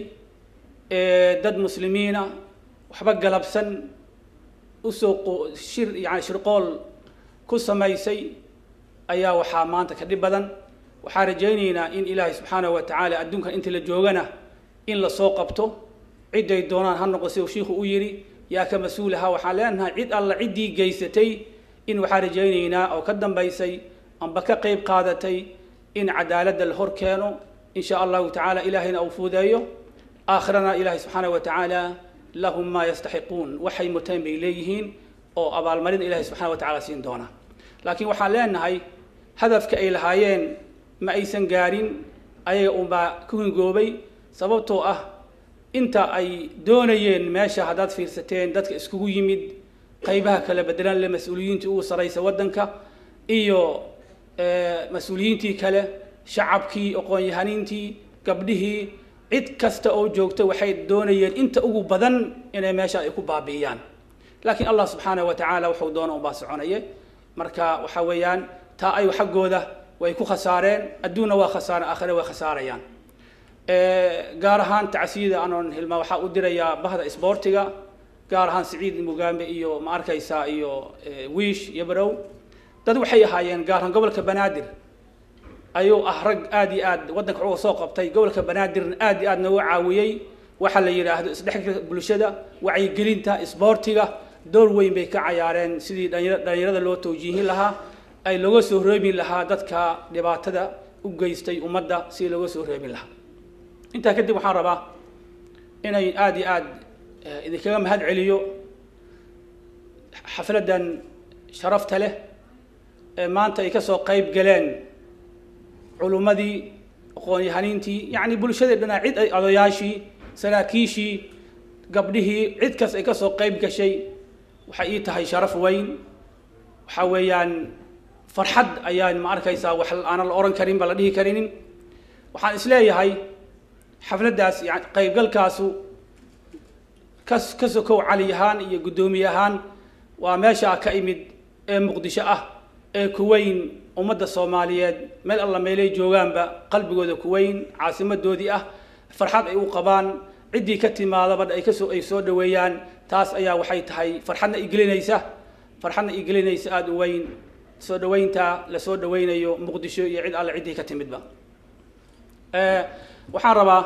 ee dad muslimiina waxba galabsan usoo qo- shir yani shirqool ku samaysay ayaa waxaa maanta ka dhib badan waxaan rajaynaynaa in ilaahay subxaanahu wa tacaala adduunkan inta la joogana in lasoo qabto ciday doonaan ha noqo siduu shiikhu u yidhi yaa ka mas-uulaha waxaan leenahay cid alla ciddii geysatay in waxaan rajaynaynaa oo ka dambaysay amba ka qayb qaadatay in cadaaladda la hor keeno in sha allahu tacaala ilaahayna uu fuudeeyo aakhirana ilaahay subxaanahu wa tacaala lahum maa yastaxiquun waxay muteen bay leeyihiin oo abaalmarin ilaahay subxana wa tacaala siin doona laakiin waxaan leenahay hadafka ay lahaayeen ma aysan gaarin ayaga unbaa ku hingoobay sababtoo ah inta ay doonayeen meesha haddaad fiirsateen dadka iskugu yimid qaybaha kala bedelan le mas-uuliyiintii ugu saraysa waddanka iyo mas-uuliyiintii kale shacabkii aqoon-yahaniintii gabdhihii cid kasta oo joogta waxay doonayeen inta ugu badan inay meesha ay ku baabi'iyaan laakiin allah subxaanahu wa tacaala wuxuu doona unbaa soconaye marka waxa weeyaan taa ay xaggooda way ku khasaareen adduunna waa khasaaren aakhire way khasaarayaan gaar ahaan tacsiyada anoon hilmaa waxaa u dirayaa bahda isboortiga gaar ahaan siciid mugambe iyo ma arkaysaa iyo wiish iyo barow dad waxay ahaayeen gaar ahaan gobolka banaadir ayuu ah rag aad iyo aad waddanka uga soo qabtay gobolka banaadirna aad iyo aad nooga caawiyey waxa la yidhaahdo isdhexgalka bulshada wacyigelinta isboortiga door weyn bay ka cayaareen sidii dhalinyar- dhalinyarada loo tawjiihin lahaa ay looga soo reebin lahaa dadka dhibaatada u geystay ummadda sidii looga soo reebin lahaa intaa kadib waxaan rabaa inay aad iyo aad eh, idinkaga mahad celiyo xafladdan sharafta leh ee maanta ay ka soo qayb galeen culummadii aqoon-yahaniintii yacni bulshadii dhanaa cid ay odayaashii saraakiishii gabdhihii cid kas ay ka soo qayb gashay waxay ii tahay sharaf weyn waxa weeyaan farxad ayaan ma arkaysaa wax aanan la oran karin ba la dhihi karinin waxaan isleeyahay xafladdaas yani qaybgalkaasu kas ka sokow cali ahaan iyo guddoomiye ahaan waa meeshaa ka imid ee muqdisho ah ee kuweyn ummadda soomaaliyeed meel alla meelay joogaanba qalbigooda kuweyn caasimadoodii ah farxad ay u qabaan ciddii ka timaadaba ay kasoo ay soo dhaweeyaan taas ayaa waxay tahay farxadna igelinaysa farxadna igelinaysa aada u weyn soo dhaweynta la soo dhaweynayo muqdisho iyo cid alle ciddii ka timidba Eh, waxaan rabaa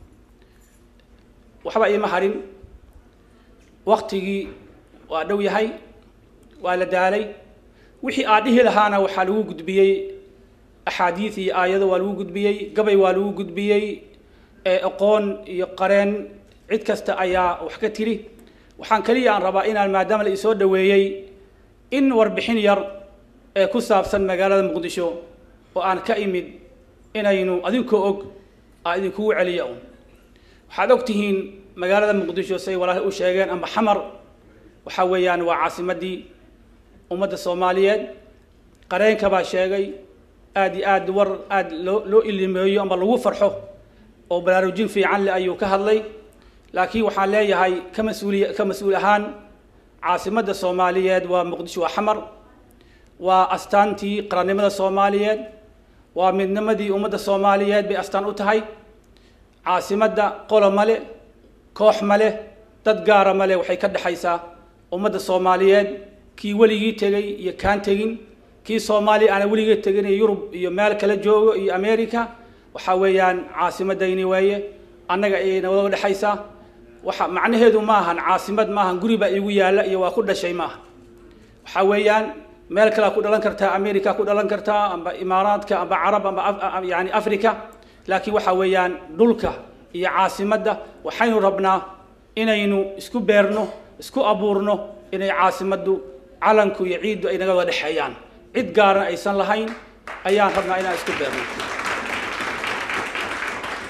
waxba iima harin waktigii waa dhow yahay waa la daalay wixii aad dhihi lahaana waxaa lagu gudbiyey axaadiid iyo aayado waa lagu gudbiyey gabay waa lagu gudbiyey ee aqoon iyo qareen cid kasta ayaa wax ka tiri waxaan keliya aan rabaa inaan maadaama la isoo dhaweeyey in warbixin yar ee ku saabsan magaalada muqdisho oo aan ka imid inaynu adinkoo og aa idinkugu celiya un waxaad og tihiin magaalada muqdisho say walaal u sheegeen amba xamar waxa weeyaan waa caasimadii ummadda soomaaliyeed qareenka baa sheegay aad iyo aad war aad loo loo ilimeeyo amba lagu farxo oo baraarujin fiican leh ayuu ka hadlay laakiin waxaan leeyahay ka mas-uuliy ka mas-uul ahaan caasimadda soomaaliyeed waa muqdisho waa xamar waa astaantii qarannimada soomaaliyeed waa midnimadii ummadda soomaaliyeed bay astaan u tahay caasimadda qolo male koox male dad gaara male waxay ka dhexaysaa ummadda soomaaliyeed kii weligii tegey iyo kaan tegin kii soomaaliya aana weligii tegin iyo yurub iyo meel kala joogo iyo america waxa weeyaan caasimadayni weeye annaga ayay nabada dhexaysaa waxa macnaheedu ma ahan caasimad ma ahan guri baa iigu yaalla iyo waa ku dhashay ma aha waxa weeyaan meel kalea ku dhalan kartaa america ku dhalan kartaa amba imaaraadka amba carab amba af- yani africa laakiin waxa weeyaan dhulka iyo caasimadda waxaynu rabnaa inaynu isku beerno isku abuurno inay caasimaddu calanku iyo ciiddu ay naga wada dhexeeyaan cid gaaran aysan lahayn ayaan rabnaa inaan isku beerno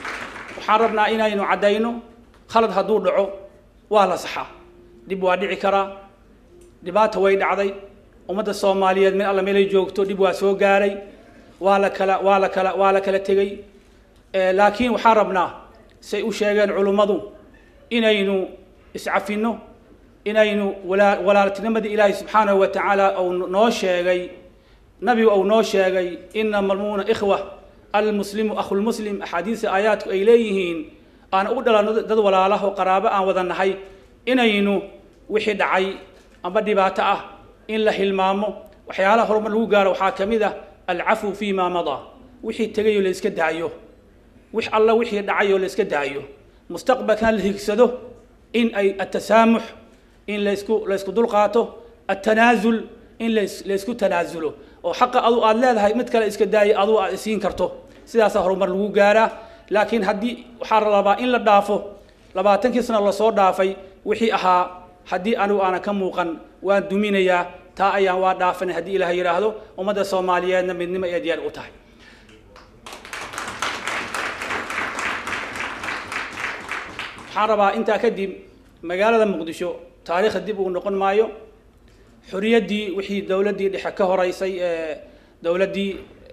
waxaan rabnaa inaynu caddayno khalad hadduu dhaco waa la saxaa dhib waa dhici karaa dhibaata way dhacday ummadda soomaaliyeed meel alla meelay joogto dhib waa soo gaaray waa la kala waa la kala waa la kala tegey laakiin waxaan rabnaa say u sheegeen culummadu inaynu iscafinno inaynu walaa walaaltinimadii ilaahay subxaanahu wa tacaala uu noo sheegay nabigu uu noo sheegay inama almu'mina ikhwa almuslimu akhulmuslim axaadiisa aayaadku ay leeyihiin aan u dhalanno dad walaalaho qaraabo aan wada nahay inaynu wixii dhacay amba dhibaato ah in la hilmaamo waxyaalaha horumar lagu gaaro waxaa ka mid ah alcafu fi ma madaa wixii tegayoo la iska daayo wix alla wixii dhacayoo la iska daayo mustaqbalkan la higsado in ay atasaamux in laysku laysku dulqaato atanaazul in las laysku tanaasulo oo xaqa adu aad leedahay mid kale iska daaya adu aad isiin karto sidaasaa horumar lagu gaaraa laakiin haddii waxaa la rabaa in la dhaafo labaatankii sano lasoo dhaafay wixii ahaa haddii anigu aanan ka muuqan waan duminayaa taa ayaan waa dhaafanay haddii ilaah yidhaahdo ummadda soomaaliyeedna midnimo ay diyaar u tahay waxaan rabaa intaa kadib magaalada muqdisho taariikhda dib uu noqon maayo xuriyaddii wixii dowladdii dhexe ka horeysay ee dowladdii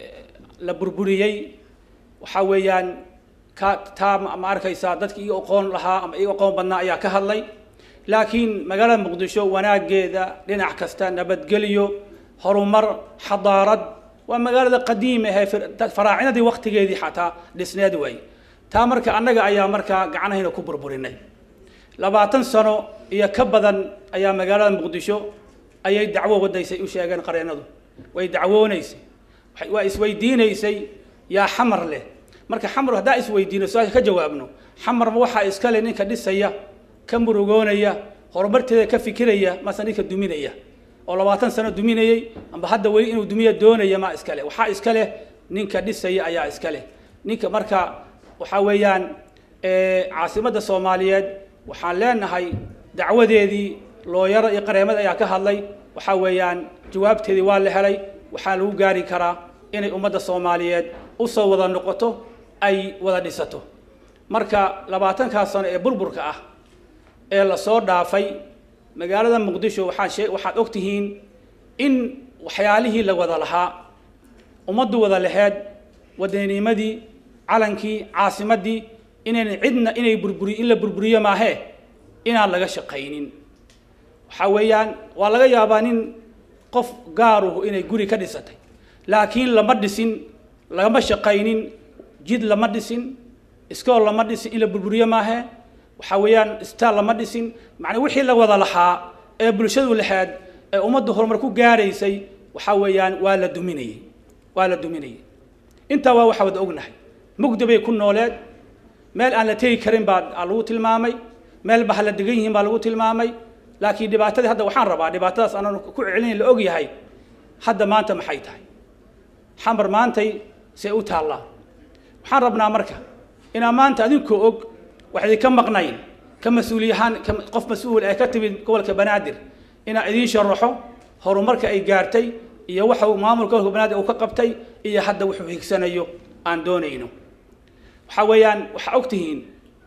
la burburiyey waxaa weeyaan ka taa ma arkaysaa dadki iga aqoon lahaa ama iga aqoon badnaa ayaa ka hadlay laakiin magaalada muqdisho wanaaggeeda dhinac kasta nabadgelyo horumar xadaarad waa magaalada qadiima ahee faraacinadii waktigeedii xataa dhisneed waay taa marka annaga ayaa markaa gacnahayna ku burburinay labaatan sano iyo ka badan ayaa magaalada muqdisho ayay dacwo wadaysay u sheegeen qareennadu way dacwoonaysay waa isweydiinaysay yaa xamar leh marka xamar haddaa isweydiino su-aasha ka jawaabno xamarma waxaa iskale ninka dhisaya ka murugoonaya horumarteeda ka fikiraya mase ninka duminaya oo labaatan sano duminayey amba hadda weli inuu dumiya doonaya maa iskale waxaa iskaleh ninka dhisaya ayaa iskaleh ninka marka waxaa weeyaan caasimadda soomaaliyeed waxaan leenahay dacwadeedii looyaro iyo qareemad ayaa ka hadlay waxaa weeyaan jawaabteedii waa la helay waxaa lagu gaari karaa inay ummadda soomaaliyeed usoo wada noqoto ay wada dhisato marka labaatankaas sano ee burburka ah ee lasoo dhaafay magaalada muqdisho waxaan shee waxaad og tihiin in waxyaalihii la wada lahaa ummaddu wada laheed wadanimadii calankii caasimaddii inayna cidna inay burburi in la burburiyo maahee inaan laga shaqaynin waxaa weeyaan waa laga yaabaa nin qof gaaruhu inay guri ka dhisatay laakiin lama dhisin lagama shaqaynin jid lama dhisin iskool lama dhisin in la burburiyo maahee waxaa weeyaan isbitaal lama dhisin macnaa wixii la wada lahaa ee bulshadu lahayd ee ummaddu horumar ku gaaraysay waxaa weeyaan waa la duminayey waa la duminayey intaa waa waxaa wada ognahay mugdi bay ku nooleed meel aan la tegi karin baa lagu tilmaamay meel baha la degan yihiin baa lagu tilmaamay laakiin dhibaatadii hadda waxaan rabaa dhibaatadaas aanan ku celinayn la og yahay hadda maanta maxay tahay xamar maantay see u taallaa waxaan rabnaa marka inaa maanta adinkoo og wax idinka maqnayn ka mas-uuliyahaan qof mas-uul ee ka timid gobolka banaadir inaa idiin sharaxo horumarka ay gaartay iyo waxa uu maamulka gobolka banaadir uu ka qabtay iyo hadda wuxuu higsanayo aan doonayno waxaa weeyaan waxaa og tihiin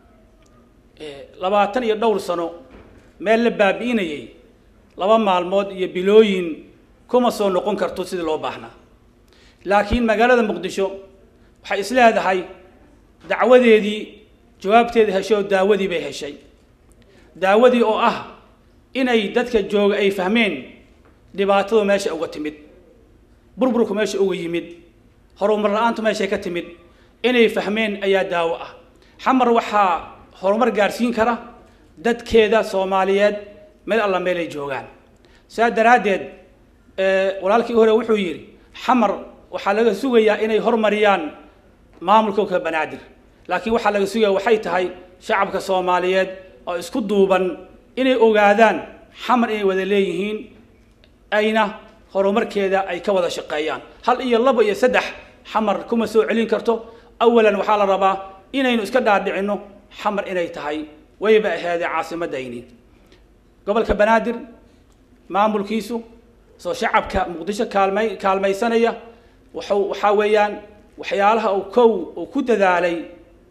labaatan iyo dhowr sano meel la baabi'inayay laba maalmood iyo bilooyin kuma soo noqon karto sidii loo baahnaa laakiin magaalada muqdisho waxay is leedahay dacwadeedii jawaabteedii heshay oo daawadii bay heshay daawadii oo ah inay dadka jooga ay fahmeen dhibaatadu meesha uga timid burburku meesha uga yimid horumar la-aantu meeshay ka timid inay fahmeen ayaa daawo ah xamar waxaa horumar gaarsiin kara dadkeeda soomaaliyeed meel alla meelay joogaan saa daraaddeed walaalkii hore wuxuu yidhi xamar waxaa laga sugayaa inay hormariyaan maamulka ka banaadir laakiin waxaa laga sugaya waxay tahay shacabka soomaaliyeed oo isku duuban inay ogaadaan xamar inay wada leeyihiin ayna horumarkeeda ay ka wada shaqeeyaan hal iyo laba iyo saddex xamar kuma soo celin karto awalan waxaa la rabaa inaynu iska dhaadhicinno xamar inay tahay wayba aheedee caasimadayni gobolka banaadir maamulkiisu soo shacabka muqdisho kaalmay kaalmaysanaya wuxuu waxaa weeyaan waxyaalaha uu kow uu ku dadaalay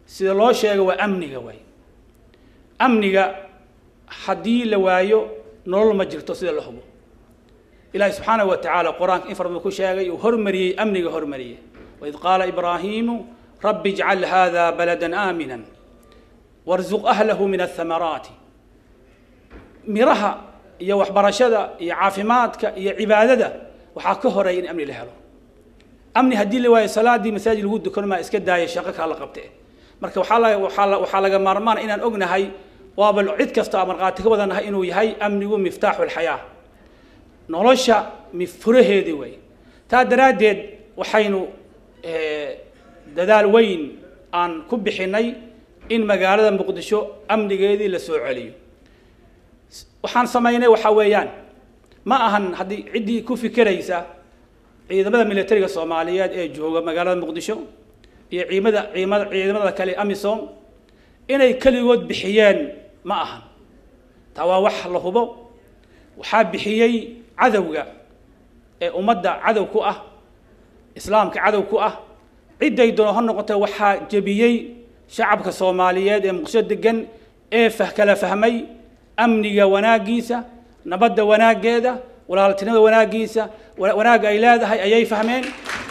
sida loo sheego waa amniga waay amniga haddii la waayo nolol ma jirto sida la hubo ilaahi subxaanahu wa tacaala qur-aanka in fara badan ku sheegay uu hormariyey amniga hormariyey waid qaala ibraahiimu rabbi ijcal hada baladan aaminan warzuq ahlahu min athamaraati miraha iyo waxbarashada iyo caafimaadka iyo cibaadada waxaa ka horeeya in amni la helo amni haddii la waayo salaadii masaajid lagu dukan maa iska daaya shaqo kaa la qabte marka waxaa la waxaa la waxaa laga maarmaana inaan ognahay waaba cid kasta aan markhaati ka wadanahay inuu yahay amnigu miftaaxu lxayaa nolosha mifuraheedii way taa daraaddeed waxaynu dadaal weyn aan ku bixinay in magaalada muqdisho amnigeedii la soo celiyo waxaan samaynay waxaa weeyaan ma ahan haddii ciddii ku fikiraysa ciidamada militariga soomaaliyeed ee jooga magaalada muqdisho iyo ciidamada ciidamada ciidamada kale amisom inay keligood bixiyeen ma ahan taa waa wax la hubo waxaa bixiyey cadowga ee ummadda cadow ku ah islaamka cadow ku ah cidday doono ha noqote waxaa jebiyey shacabka soomaaliyeed ee muqdisho degan ee fah kala fahmay amniga wanaaggiisa nabadda wanaaggeeda walaaltinimada wanaaggiisa wanaagga ay leedahay ayay fahmeen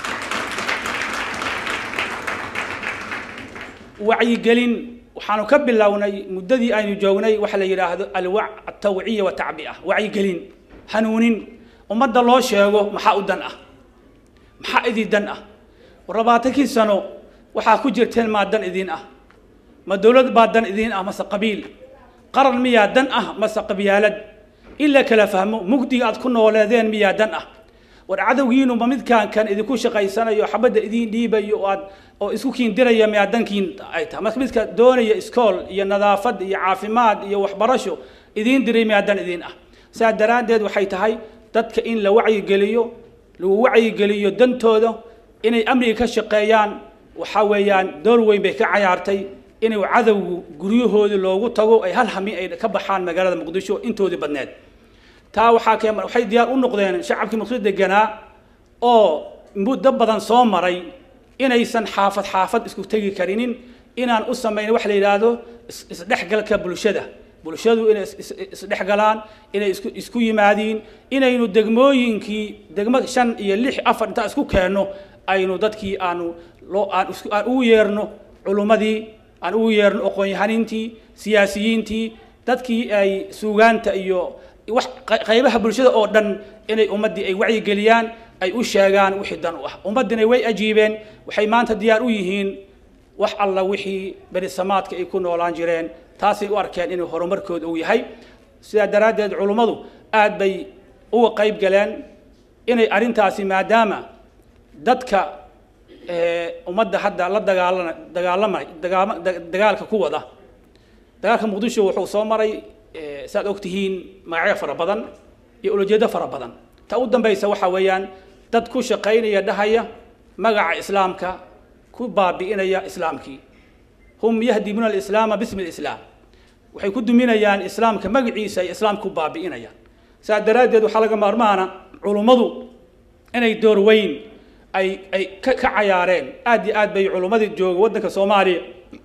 wacyigelin waxaanu ka bilownay muddadii aynu joognay waxa la yidhaahdo alwac atawciya watacbi'a wacyigelin hanuunin ummadda loo sheego maxaa u dan ah maxaa idin dan ah labaatankii sano waxaa ku jirteen maa dan idin ah ma dowlad baa dan idin ah mase qabiil qaran miyaa dan ah mase qabyaalad in la kala fahmo mugdiga aad ku nooleedeen miyaa dan ah war cadowgiinu ma midkaan kan idinku shaqaysanayo xabadda idiin dhiibayo oo aad oo isku kiindiraya miyaa dankiin ay tahay marka midka doonaya iskool iyo nadaafad iyo caafimaad iyo waxbarasho idiin diray miyaa dan idiin ah saa daraaddeed waxay tahay dadka in la wacyigeliyo lagu wacyigeliyo dantooda inay amniga ka shaqeeyaan waxaa weeyaan door weyn bay ka cayaartay inay cadowgu guryahoodii loogu tago ay hal hami ay ka baxaan magaalada muqdisho intoodii badneed taa waxaa kee waxay diyaar u noqdeen shacabkii muqdisho deganaa oo muddo badan soo maray inaysan xaafad xaafad isku tegi karinin inaan u samayn wax la yidhaahdo isdhexgalka bulshada bulshadu inay isdhexgalaan inay isku isku yimaadiin inaynu degmooyinkii degmo shan iyo lix afar intaan isku keenno aynu dadkii aanu loo aan isku aan ugu yeerno culummadii aan ugu yeerno aqoon-yahaniintii siyaasiyiintii dadkii ay suugaanta iyo wax qaybaha bulshada oo dhan inay ummaddii ay wacyigeliyaan ay u sheegaan wixii dan u ah ummaddina way ajiibeen waxay maanta diyaar u yihiin wax alla wixii berisamaadka ay ku noolaan jireen taasay u arkeen inuu horumarkooda uu yahay sidaa daraaddeed culummadu aad bay uga qayb galeen inay arrintaasi maadaama dadka ummadda hadda la dagaalana dagaalamay dagaama dagaalka ku wada dagaalka muqdisho wuxuu soo maray saad og tihiin magacyo fara badan iyo ulajeedo fara badan ta u dambaysa waxaa weeyaan dad ku shaqaynaya dhahaya magaca islaamka ku baabi'inaya islaamkii hum yahdimuuna alislaama bismi lislaam waxay ku duminayaan islaamka magaciisa ay islaamka ku baabi'inayaan saa daraaddeed waxaa laga maarmaana culummadu inay door weyn ay ay ka ka cayaareen aad iyo aad bay culummadii jooga waddanka soomaaliya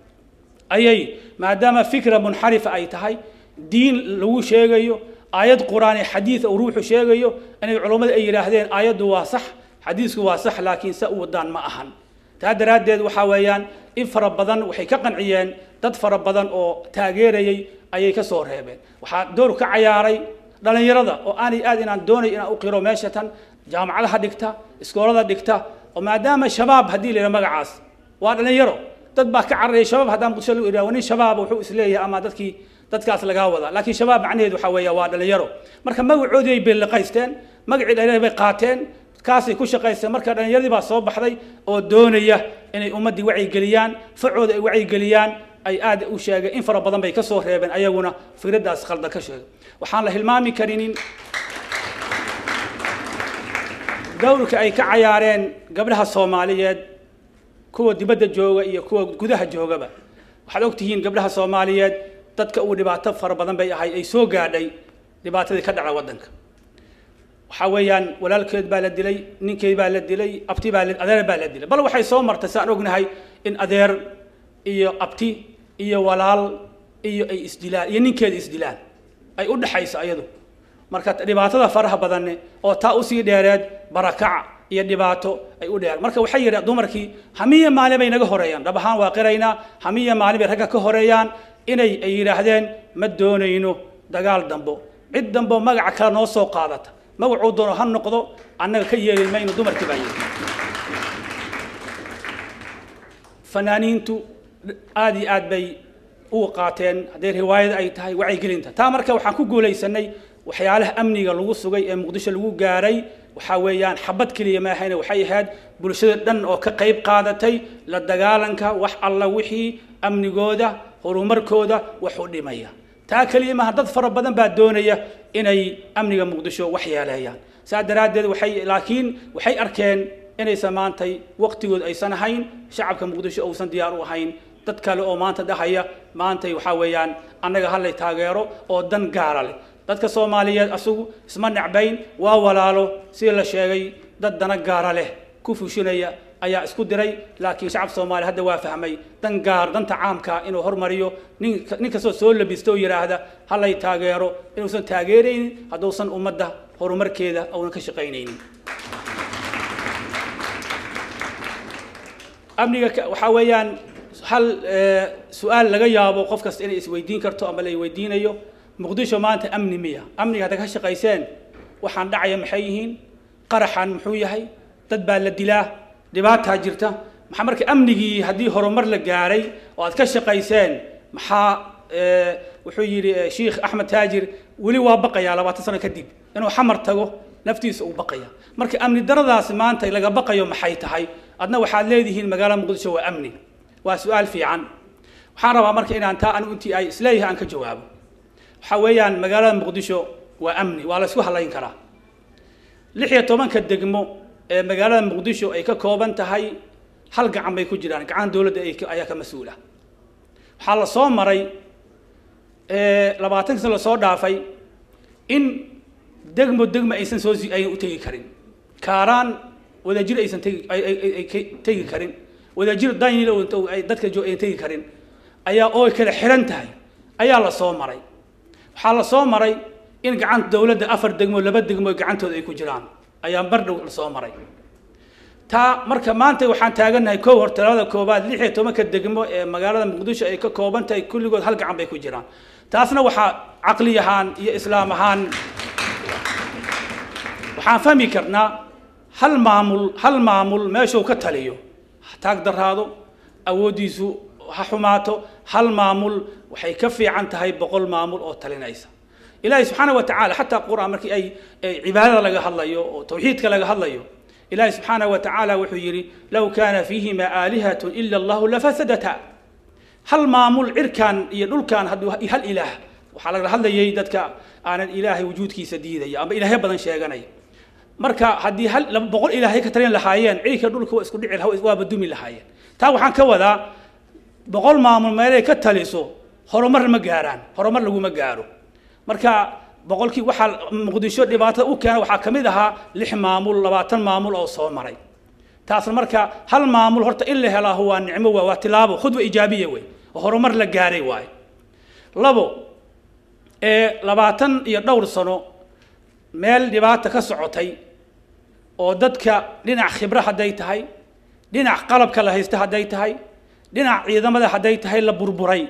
ayay maadaama fikra munxarifa ay tahay diin lagu sheegayo aayad qur'aan ee xadiid uu ruuxu sheegayo inay culummadu ay yidhaahdeen aayaddu waa sax xadiisku waa sax laakiin se u wadaan ma ahan taa daraaddeed waxaa weeyaan in fara badan waxay ka qanciyeen dad fara badan oo taageerayay ayay ka soo reebeen waxaa door ka cayaaray dhallinyarada oo aanay aad inaan doonay inaan u qiro meesha tan jaamacadaha dhigta iskoolada dhigta oo maadaama shabaab haddii la yidhaha magacaas waa dhallinyaro dad baa ka cararaya shabaab haddaan muqdisho lagu idhaha nin shabaab wuxuu isleeyahay ama dadkii dadkaas lagaa wadaa laakiin shabaab macnaheedu waxaa weeya waa dhallinyaro marka magacoodii ay beeliqaysteen magacii dhallinyaro bay qaateen kaasay ku shaqaysteen marka dhallinyaradii baa soo baxday oo doonaya inay ummaddii wacyigeliyaan facooda ay wacyigeliyaan ay aad u sheegeen in fara badan bay ka soo reebeen ayaguna fikraddaas khaldan ka sheegay waxaan la hilmaami karinin dowrka ay ka cayaareen gabdhaha soomaaliyeed kuwa dibadda jooga iyo kuwa gudaha joogaba waxaad og tihiin gabdhaha soomaaliyeed dadka uu dhibaato fara badan bay ahay ay soo gaadhay dhibaatadii ka dhacda waddanka waxaa weeyaan walaalkeed baa la dilay ninkeed baa la dilay abti baa la adeer baa la dilay bal waxay soo martay saan ognahay in adeer iyo abti iyo walaal iyo ay isdilaan iyo ninkeeda isdilaan ay u dhexayso ayadu marka dhibaatada faraha badanne oo taa usii dheereed barakac iyo dhibaato ay u dheer marka waxay yidhi dumarkii hamiya maalin bay naga horeeyaan dhab ahaan waa qiraynaa hamiya maalin bay ragga ka horeeyaan inay ay yidhaahdeen ma doonayno dagaal dambo cid dambo magaca kale noo soo qaadata magacuu doono ha noqdo annaga ka yeeli mayno dumarkii baa yidhi fanaaniintu aad iyo aad bay u qaateen hadday riwaayad ay tahay wacyigelinta taa marka waxaan ku guulaysanay waxyaalaha amniga lagu sugay ee muqdisho lagu gaaray waxaa weeyaan xabad keliya maahayne waxay ahayd bulshada dhan oo ka qayb qaadatay la dagaalanka wax alla wixii amnigooda horumarkooda wax u dhimaya taa keliya maaha dad fara badan baa doonaya inay amniga muqdisho wax yeeleeyaan saa daraaddeed waxay laakiin waxay arkeen inaysan maantay waqtigood aysan ahayn shacabka muqdisho uusan diyaar u ahayn dad kale oo maanta dhahaya maantay waxaa weeyaan annaga hallay taageero oo dan gaara leh dadka soomaaliyeed asugu isma necbayn waa walaalo sida la sheegay dad dana gaara leh ku fushinaya ayaa isku diray laakiin shacabka soomaaliya hadda waa fahmay dan gaar danta caamka inuu hormariyo nin nin kastoo soo labista oo yidhaahda hallay taageero inuusan taageeraynin hadduusan ummadda horumarkeeda uunan ka shaqaynaynin amniga waxaa weeyaan hal su-aal laga yaabo qof kasta inay isweydiin karto ama la weydiinayo muqdisho maanta amni miya amniga hadda ka shaqayseen waxaan dhacaya maxay yihiin qaraxan muxuu yahay dad baa la dilaa dhibaataa jirta maxaa marka amnigii haddii horumar la gaaray oo aad ka shaqayseen maxaa wuxuu yidhi sheikh axmed taajir weli waa baqayaa labaatan sano kadib inuu xamar tago naftiisa uu baqaya marka amni daradaasi maanta laga baqayo maxay tahay adna waxaad leedihiin magaalada muqdisho waa amni waa su-aal fiican waxaan rabaa marka inaan taa anigu intii ay isleeyahay aan ka jawaabo waxaa weeyaan magaalada muqdisho waa amni waa la isku halayn karaa lix iyo tobanka degmo ee magaalada muqdisho ay ka kooban tahay hal gacan bay ku jiraan gacan dowladda ayaa ka mas-uula waxaa la soo maray labaatan sano lasoo dhaafay in degmo degmo aysan soo aynan u tegi karin kaaraan wadajir aysan tegi ay tegi karin wadajir danyil ay dadka jo aynan tegi karin ayaa oo kala xiran tahay ayaa la soo maray waxaa la soo maray in gacanta dowladda afar degmo laba degmo gacantooda ay ku jiraan ayaa mar dhow la soo maray taa marka maanta waxaan taagannahay kow hor talada koobaad lix iyo tobanka degmo ee magaalada muqdisho ay ka kooban tahay kulligood hal gacan bay ku jiraan taasna waxaa caqli ahaan iyo islaam ahaan waxaan fahmi karnaa hal maamul hal maamul meeshuu ka taliyo ha taag daraado awooddiisu ha xumaato hal maamul waxay ka fiican tahay boqol maamul oo talinaysa ilaahay subxaana wa tacaala xataa qur-aan markii ay cibaadada laga hadlayo oo tawxiidka laga hadlayo ilaahay subxaana wa tacaala wuxuu yidhi low kaana fiihima aalihatun ila allahu lafasadata hal maamul cirkan iyo dhulkan hadduu hal ilaah waxaa lagala hadlayay dadka aanan ilaahay wujuudkiisa diidaya ama ilaahyo badan sheeganaya marka haddii hal laba boqol ilaahay ka talin lahaayeen cirka dhulka waa isku dhici laha waaba dumi lahaayeen taa waxaan ka wadaa boqol maamul meelay ka taliso horumar ma gaaraan horumar laguma gaaro marka boqolkii waxaa muqdisho dhibaatada u keena waxaa ka mid ahaa lix maamul labaatan maamul oo soo maray taasna marka hal maamul horta in la helaa waa nicmo waa waa tilaabo khudwa ijaabiya wey oo horumar la gaaray waaye labo ee labaatan iyo dhowr sano meel dhibaata ka socotay oo dadka dhinac khibro hadday tahay dhinac qalabka la haysta hadday tahay dhinac ciidamada hadday tahay la burburay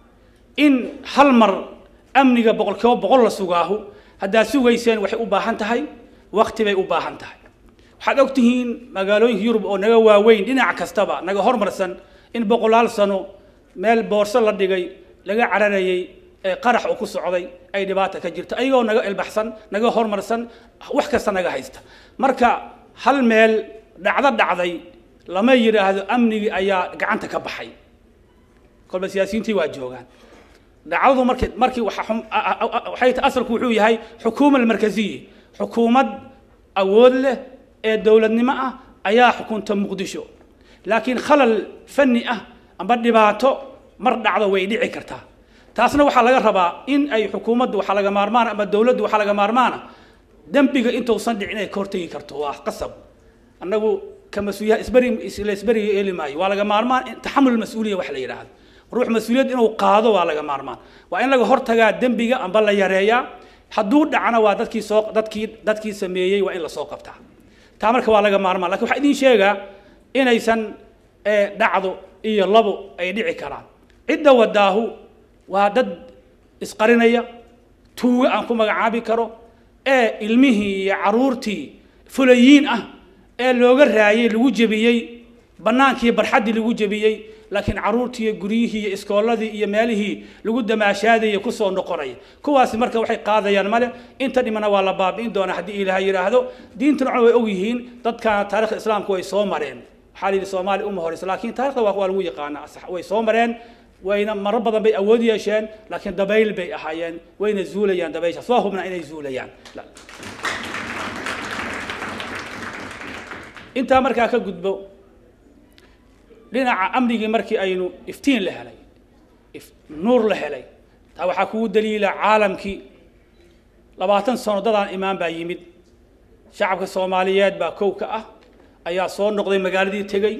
in hal mar amniga boqolkiiba boqol la sugaahu haddaad sugayseen waxay u baahan tahay waqti bay u baahan tahay waxaad og tihiin magaalooyinka yurub oo naga waaweyn dhinac kastaba naga hormarsan in boqolaal sano meel boorso la dhigay laga cararayay ee qarax uu ku socday ay dhibaata ka jirto ayagoo naga ilbaxsan naga hormarsan wax kasta naga haysta marka hal meel dhacdo dhacday lama yidhaahdo amnigii ayaa gacanta ka baxay kolba siyaasiyiintii waa joogaan dhacdadu markii markii waxa waxay tahay asalku wuxuu yahay xukuuma almarkaziye xukuumad awood leh ee dowladnimo ah ayaa xukunta muqdisho laakiin khalal fani ah amba dhibaato mar dhacdo way dhici kartaa taasna waxaa laga rabaa in ay xukuumaddu waxaa laga maarmaana ama dowladdu waxaa laga maarmaana dembiga intuusan dhicin ay ka hortegi karto waa qasab annagu ka mas-uuliya isberi isla isberiga eeli maayo waa laga maarmaan in taxamul mas-uuliya wax la yidhaahdo ruux mas-uuliyad inuu qaado waa laga maarmaan waa in laga hortagaa dembiga amba la yareeyaa hadduu dhacna waa dadkii soo dadkii dadkii sameeyey waa in lasoo qabtaa taa marka waa laga maarmaan lakin waxaa idin sheegaa inaysan eh, dhacdo iyo labo ay dhici karaan cidda wadaahu waa dad isqarinaya tuugo aan ku magacaabi karo ee ilmihii iyo caruurtii fulayiin ah ee looga raayay lagu jebiyey bannaankii barxaddii lagu jebiyey laakiin caruurtii iyo guryihii iyo iskooladii iyo meelihii lagu damaashaadaya kusoo noqonaya kuwaasi marka waxay qaadayaan male inta dhimana waa la baabi'in doonaa haddii ilaahay yidhaahdo diintuna way og yihiin dadkan taarikhda islaamka way soo mareen waxaa la yidhi soomaaliya uma horeysa laakiin taarikhda waa waa lagu yaqaanaa sax way soo mareen wayna maro badan bay awood yeesheen laakiin dabayl bay ahaayeen wayna zuulayaan dabaysha soo hubna inay zuulayaan La- intaa markaa ka gudbo dhinaca amnigii markii aynu iftiin la helay if- nuur la helay taa waxaa kugu daliila caalamkii labaatan sano dadaan imaan baa yimid shacabka soomaaliyeed baa kow ka ah ayaa soo noqday magaaladii tegey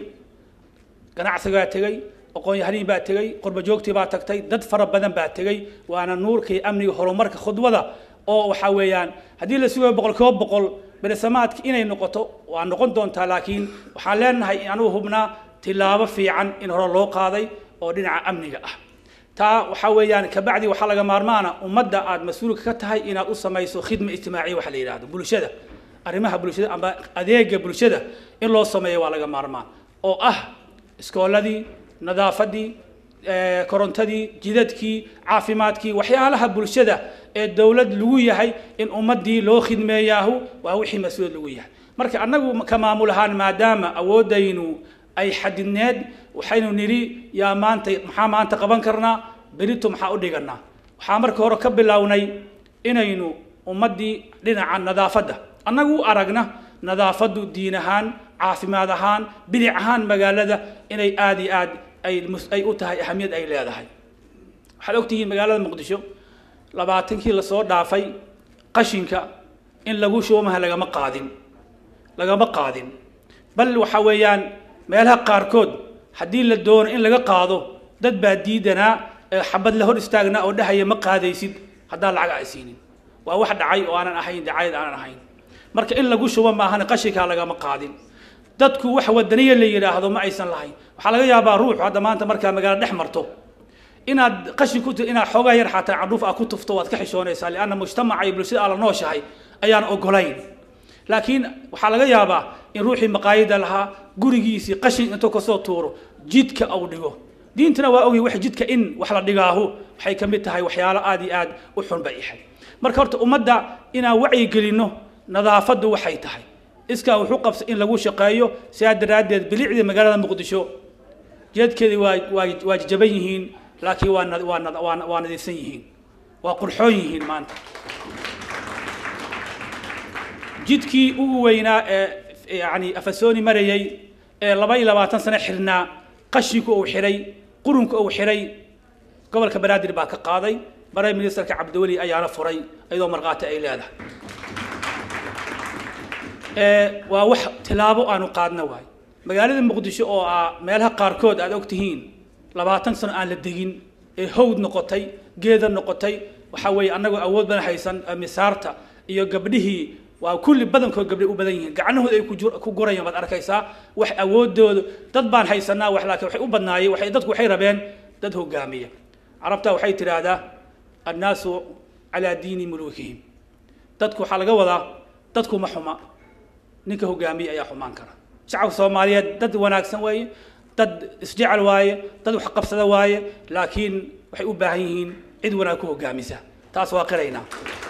ganacsigaa tegey aqoon-yahaniin baa tegey qurbajoogtii baa tagtay dad fara badan baa tegey waana nuurka iyo amniga horumarka khudwada oo waxaa weeyaan haddii la sugayo boqol kiiba boqol beresamaadki inay noqoto waa noqon doontaa laakiin waxaan leenahay anugu hubnaa tilaabo fiican in hore loo qaaday oo dhinaca amniga ah taa waxaa weeyaan kabacdi waxaa laga maarmaana ummadda aad mas-uulka ka tahay inaad u samayso khidma ijtimaaciya waxa la yidhahdo bulshada arrimaha bulshada amba adeega bulshada in loo sameeyo waa laga maarmaan oo ah iskooladii nadaafadii eh, korontadii jidadkii caafimaadkii waxyaalaha bulshada ee dowlad lagu yahay in ummadii loo khidmeeyaahu waa wixii mas-uuliyad lagu yahay marka annagu ka maamul ahaan maadaama awoodaynu ay xadidneed waxaynu nidhi yaa maanta maxaa maanta qaban karnaa berito maxaa u dhiganaa waxaa marka hore ka bilownay inaynu ummaddii dhinaca nadaafadda annagu u aragna nadaafaddu diin ahaan caafimaad ahaan bilic ahaan magaalada inay aad iyo aad ay mus- ay u tahay ahamiyad ay leedahay waxaad ogtihiin magaalada muqdisho labaatankii lasoo dhaafay qashinka in lagu shuumaha lagama qaadin lagama qaadin bal waxa weeyaan meelaha qaarkood haddii la doono in laga qaado dad baa diidanaa ee xabad la hor istaagnaa oo dhahaya ma qaadaysid haddaan lacag ay siinin waa wax dhacay oo aanan ahayn dacayad aanan ahayn marka in lagu shubo maahan qashinkaa lagama qaadin dadku wax wadaniya la yidhaahdo ma aysan lahayn waxaa laga yaabaa ruuxu hadda maanta markaa magaalo dhex marto inaad qashin ku inaad xoogaa yar xataa candhuuf aa ku tufto waad ka xishoonaysaa lianna mujtamaca iyo bulshada aad la nooshahay ayaan ogolayn laakiin waxaa laga yaabaa in ruuxii maqaayada lahaa gurigiisii qashin intuu kasoo tuuro jidka uu dhigo diintuna waa ogyahay wax jidka in wax la dhigaahu waxay ka mid tahay waxyaalo aad iyo aad u xun bay ahayd marka horta ummadda inaan wacyi gelinno nadaafaddu waxay tahay iskaa wuxuu qabsa in lagu shaqeeyo sidaa daraaddeed bilicdii magaalada muqdisho jeedkeedii waa waa waa jaban yihiin laakiin waa nad- waa nad- waa waa nadiifsan yihiin waa qurxoon yihiin maanta jidkii ugu weynaa ee yani afasooni marayay ee laba iyo labaatan sano xirnaa qashinku uu xiray qurunka uu xiray gobolka banaadir baa ka qaaday prime ministerka cabdiweli ayaana furay iyadoo markhaati ay leedahay ee waa wax tilaabo aanu qaadna waay magaalada muqdisho oo ah meelaha qaarkood aad og tihiin labaatan sano aan la degin ee hawd noqotay geeda noqotay waxaa weeye annagoo awood badan haysan ee misaarta iyo gabdhihii waa kulli badankood gabdhay u badan yihiin gacnahooda ay ku jur- ku gurayaan baad arkaysaa wax awoodooda dad baan haysanaa wax laakiin waxay u badnaayeen waxay dadku waxay rabeen dad hogaamiya carabta waxay tidhaahdaa annaasu calaa diini muluukihim dadku waxaa laga wadaa dadku ma xuma ninka hogaamiye ayaa xumaan kara shacabka soomaaliyeed dad wanaagsan waaye dad isjecel waaye dad wax qabsada waaye laakiin waxay u baahan yihiin cid wanaag ku hogaamisa taas waa qiraynaa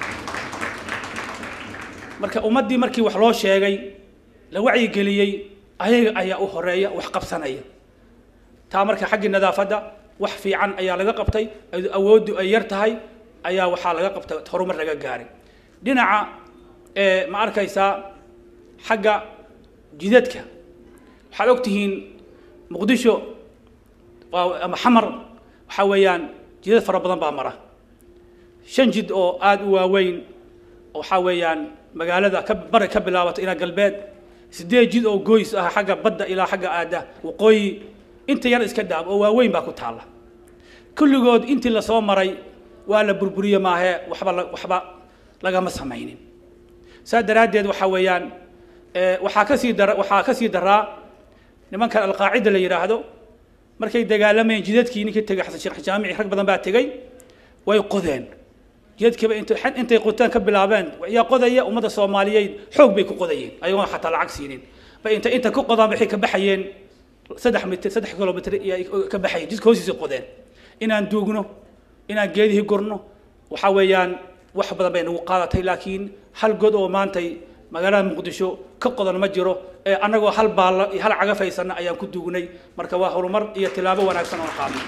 marka ummaddii markii wax loo sheegay la wacyigeliyey ayaga ayaa u horeeya wax qabsanaya taa marka xaggii nadaafadda wax fiican ayaa laga qabtay iyadoo awooddu ay yar tahay ayaa waxaa laga qabtay horumar laga gaaray dhinaca ee ma arkaysaa xagga jidadka waxaad og tihiin muqdisho waa ama xamar waxaa weeyaan jidad fara badan baa mara shan jid oo aada u waaweyn waxaa weeyaan magaalada ka bari ka bilaabato ilaa galbeed sideed jid oo goys ah xagga badda ilaa xagga aada waqooyi inta yar iska daab oo waaweyn baa ku taalla kulligood intii lasoo maray waa la burburiye maahe waxba la- waxba lagama samaynin saa daraaddeed waxaa weeyaan eh, waxaa kasii dara waxaa kasii daraa nimankan alqaacida la yidhaahdo markay dagaalamayeen jidadkii ninkii tegay xasan sheekh jaamici rag badan baa tegey way qodeen jidadkiiba intay xad- intay qotaan ka bilaabeen yaa qodaya ummadda soomaaliyeed xoog bay ku qodayeen ayagoon xataa lacag siinin bay inta inta ku qodaan waxay ka baxayeen saddex mitir saddex kilomitr iyo ay ka baxayeen jidka hoostiisa qodeen inaan duugno inaan geedihii gurno waxaa weeyaan wax badan bay nagu qaadatay laakiin hal god oo maantay magaalada muqdisho ka qodan ma jiro ee annagoo hal baalla iyo hal cagafaysanna ayaan ku duugnay marka waa horumar iyo tilaabo wanaagsan oo qaadnay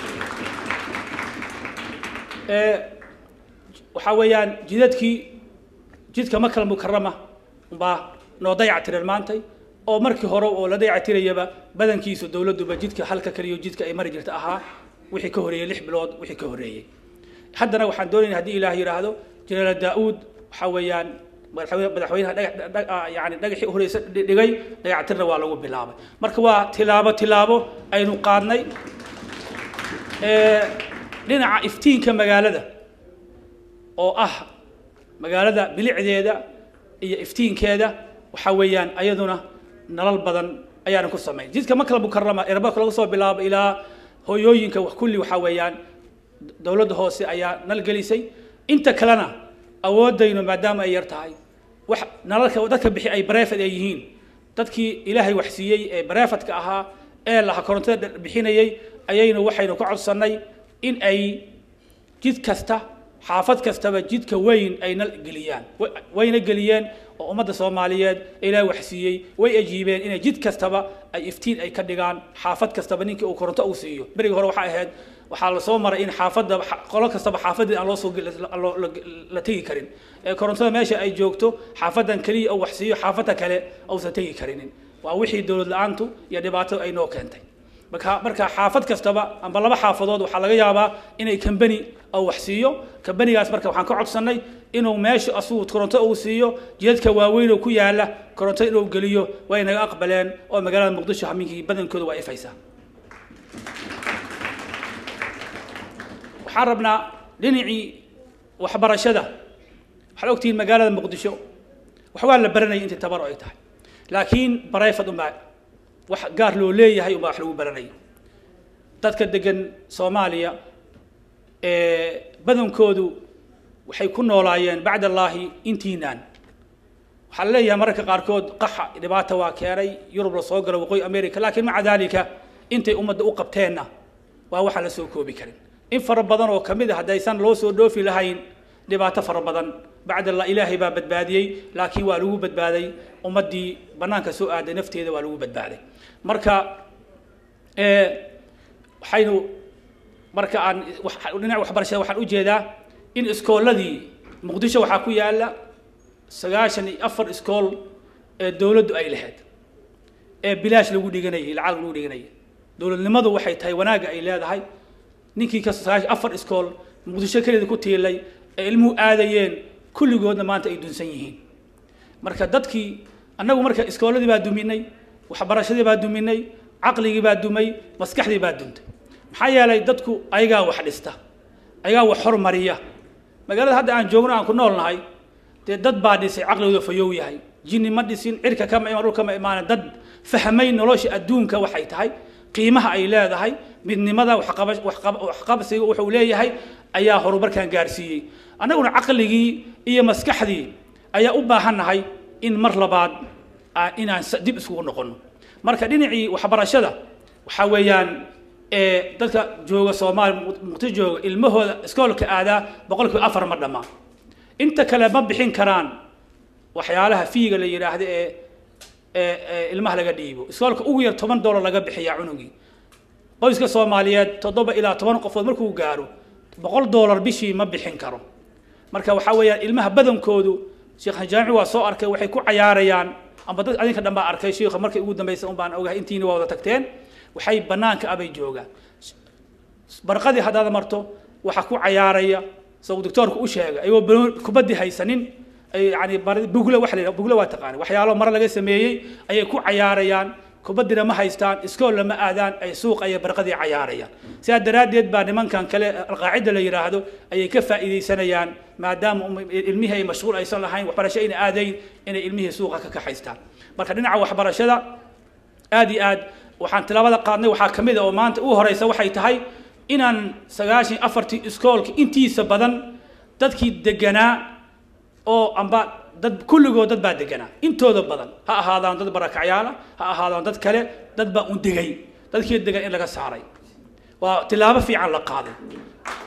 ee waxaa weeyaan jidadkii jidka makal mukarama baa noo dayactireen maantay oo markii hore oo la dayactirayaba badankiisu dowladduba jidka halka kaliyo jidka ay mari jirta ahaa wixii ka horeeyey lix bilood wixii ka horeeyey haddana waxaan doonaynaa haddii ilaah yidhaahdo jeneraal daa'uud waxaa weeyaan madaxweyne- madaxweynaha dhagax dhag- ah, yani dhagaxii u horeysa dhi- dhigay dayactirna waa lagu bilaabay marka waa tilaabo tilaabo aynu qaadnay Ee, dhinaca iftiinka magaalada oo ah magaalada bilicdeeda iyo iftiinkeeda waxaa weeyaan ayaduna nalal badan ayaanu ku samayn jidka makala mukarama erabarka laga soo bilaabo ilaa hooyooyinka wax kulli waxaa weeyaan dowladda hoose ayaa nal gelisay inta kalena awoodaynu maadaama ay yar tahay wax nalalka dadka bixi ay bareefad ay yihiin dadkii ilaahay wax siiyey ee bareefadka ahaa ee laha korontada bixinayay ayaynu waxaynu ka codsannay in ay jid kasta xaafad kastaba jidka weyn ay nal geliyaan Wa- wayna geliyeen oo ummadda soomaaliyeed ilaahay wax siiyey way ajiibeen inay jid kastaba ay iftiin ay ka dhigaan xaafad kastaba ninkii uu koronto uu siiyo berigii hore waxaa ahayd waxaa lasoo maray in xaafadda qolo kastaba xaafadeed aan loo soo gel- la- loo- la- la tegi karin ee korontada meesha ay joogto xaafadan keliya uu wax siiyo xaafadda kale uusan tegi karinin waa wixii dowlad la-aantu iyo dhibaato ay noo keentay marka marka xaafad kastaba amba laba xaafadood waxaa laga yaabaa inay kambani oo wax siiyo kambanigaas marka waxaan ka codsannay inuu meesha asugu koronto uu siiyo jidadka waaweyn oo ku yaala koronto inuu geliyo way naga aqbaleen oo magaalada muqdisho haminkii badankooda waa ifaysaa waxaan rabnaa dhinacii waxbarashada waxaad ogtihiin magaalada muqdisho wax waa la baranayay intii tabaro ay tahay laakiin barayfad unbaa wax gaar loo leeyahay unbaa wax lagu baranayay dadka degan soomaaliya ee badankoodu waxay ku noolaayeen bacd allaahi intiinaan waxaa la leeyahay mararka qaarkood qaxa dhibaata waa keenay yurub la soo galo waqooyi america laakiin maca daalika intay ummadda u qabteenna waa waxaan la soo koobi karin in fara badan oo ka mid a haddaysan loo soo dhoofi lahayn dhibaato fara badan bacd allah ilaahay baa badbaadiyey laakiin waa lagu badbaaday ummaddii bannaanka soo aaday nafteeda waa lagu badbaaday marka ee waxaynu marka aan wax- dhinaca waxbarashada waxaan u jeedaa in iskooladii muqdisho waxaa ku yaala sagaashan iyo afar iskool ee dowladdu ay lahayd ee bilaash lagu dhiganayay lacag lagu dhiganayay dowladnimadu waxay tahay wanaagga ay leedahay ninkii ka sagaashan afar iskool muqdisho keliya ku tiilay ee ilmuhu aadayeen kulligoodna maanta ay dunsan yihiin marka dadkii annagu marka iskooladii baa duminay waxbarashadii baa duminay caqligii baa dumay maskaxdii baa duntay maxaa yeelay dadku ayagaa wax dhista ayagaa wax hormariya magaalada hadda aan joogno aan ku nool nahay dee dad baa dhisay caqligooda fayow yahay jinni ma dhisin cirka kama imaan dhulka ma imaan dad fahmay nolosha adduunka waxay tahay qiimaha ay leedahay midnimada waxqaba- waxqab- waxqabsiga wuxuu leeyahay ayaa horumarkan gaarsiiyey annaguna caqligii iyo maskaxdii ayaa u baahannahay in mar labaad aan- inaan sa- dib isugu noqono marka dhinacii waxbarashada waxaa weeyaan ee dadka jooga soomaaliya Muq- muqdisho jooga ilmahooda iskoolka aadaa boqolkiiba afar ma dhammaan inta kale ma bixin karaan waxyaalaha fiiga la yidhaahdo ee ee ee ilmaha laga dhiibo iskoolka ugu yar toban doolar laga bixiyaa cunugii qoyska soomaaliyeed toddoba ilaa toban qofood markuu gaaro boqol doolar bishii ma bixin karo marka waxaa weeyaan ilmaha badankoodu sheekh jaamici waa soo arkay waxay ku cayaarayaan amba dad adinka dhan baa arkay sheikha markay ugu dambaysa un baan ogahay intiina waa wada tagteen waxay banaanka abay joogaan barqadii haddaad marto waxaa ku cayaaraya soo doctoorku u sheegay ayagoo banoon kubaddii haysanin ay yani bar- buglo wax la yidhaha buglo waa taqaani waxyaalo mare laga sameeyey ayay ku cayaarayaan kubadina ma haystaan iskoolna ma aadaan ay suuqa iyo barqadii cayaarayaan sidaa daraaddeed baa nimankan kale alqaacida la yidhaahdo ayay ka faa'iidaysanayaan maadaama um- ilmihii ay mashquul aysan lahayn waxbarasho ayna aadayn inay ilmihii suuqa ka kaxaystaan marka dhinaca waxbarashada aad iyo aad waxaan tilaabada qaadnay waxaa ka mid a oo maanta u horeysa waxay tahay inaan sagaashan iyo afartii iskoolka intiisa badan dadkii deganaa oo amba dad kulligood dad baa deganaa intooda badan ha ahaadaan dad barakacyaala ha ahaadaan dad kale dad baa un degay dadkii degan in laga saaray waa tilaabo fiican la qaaday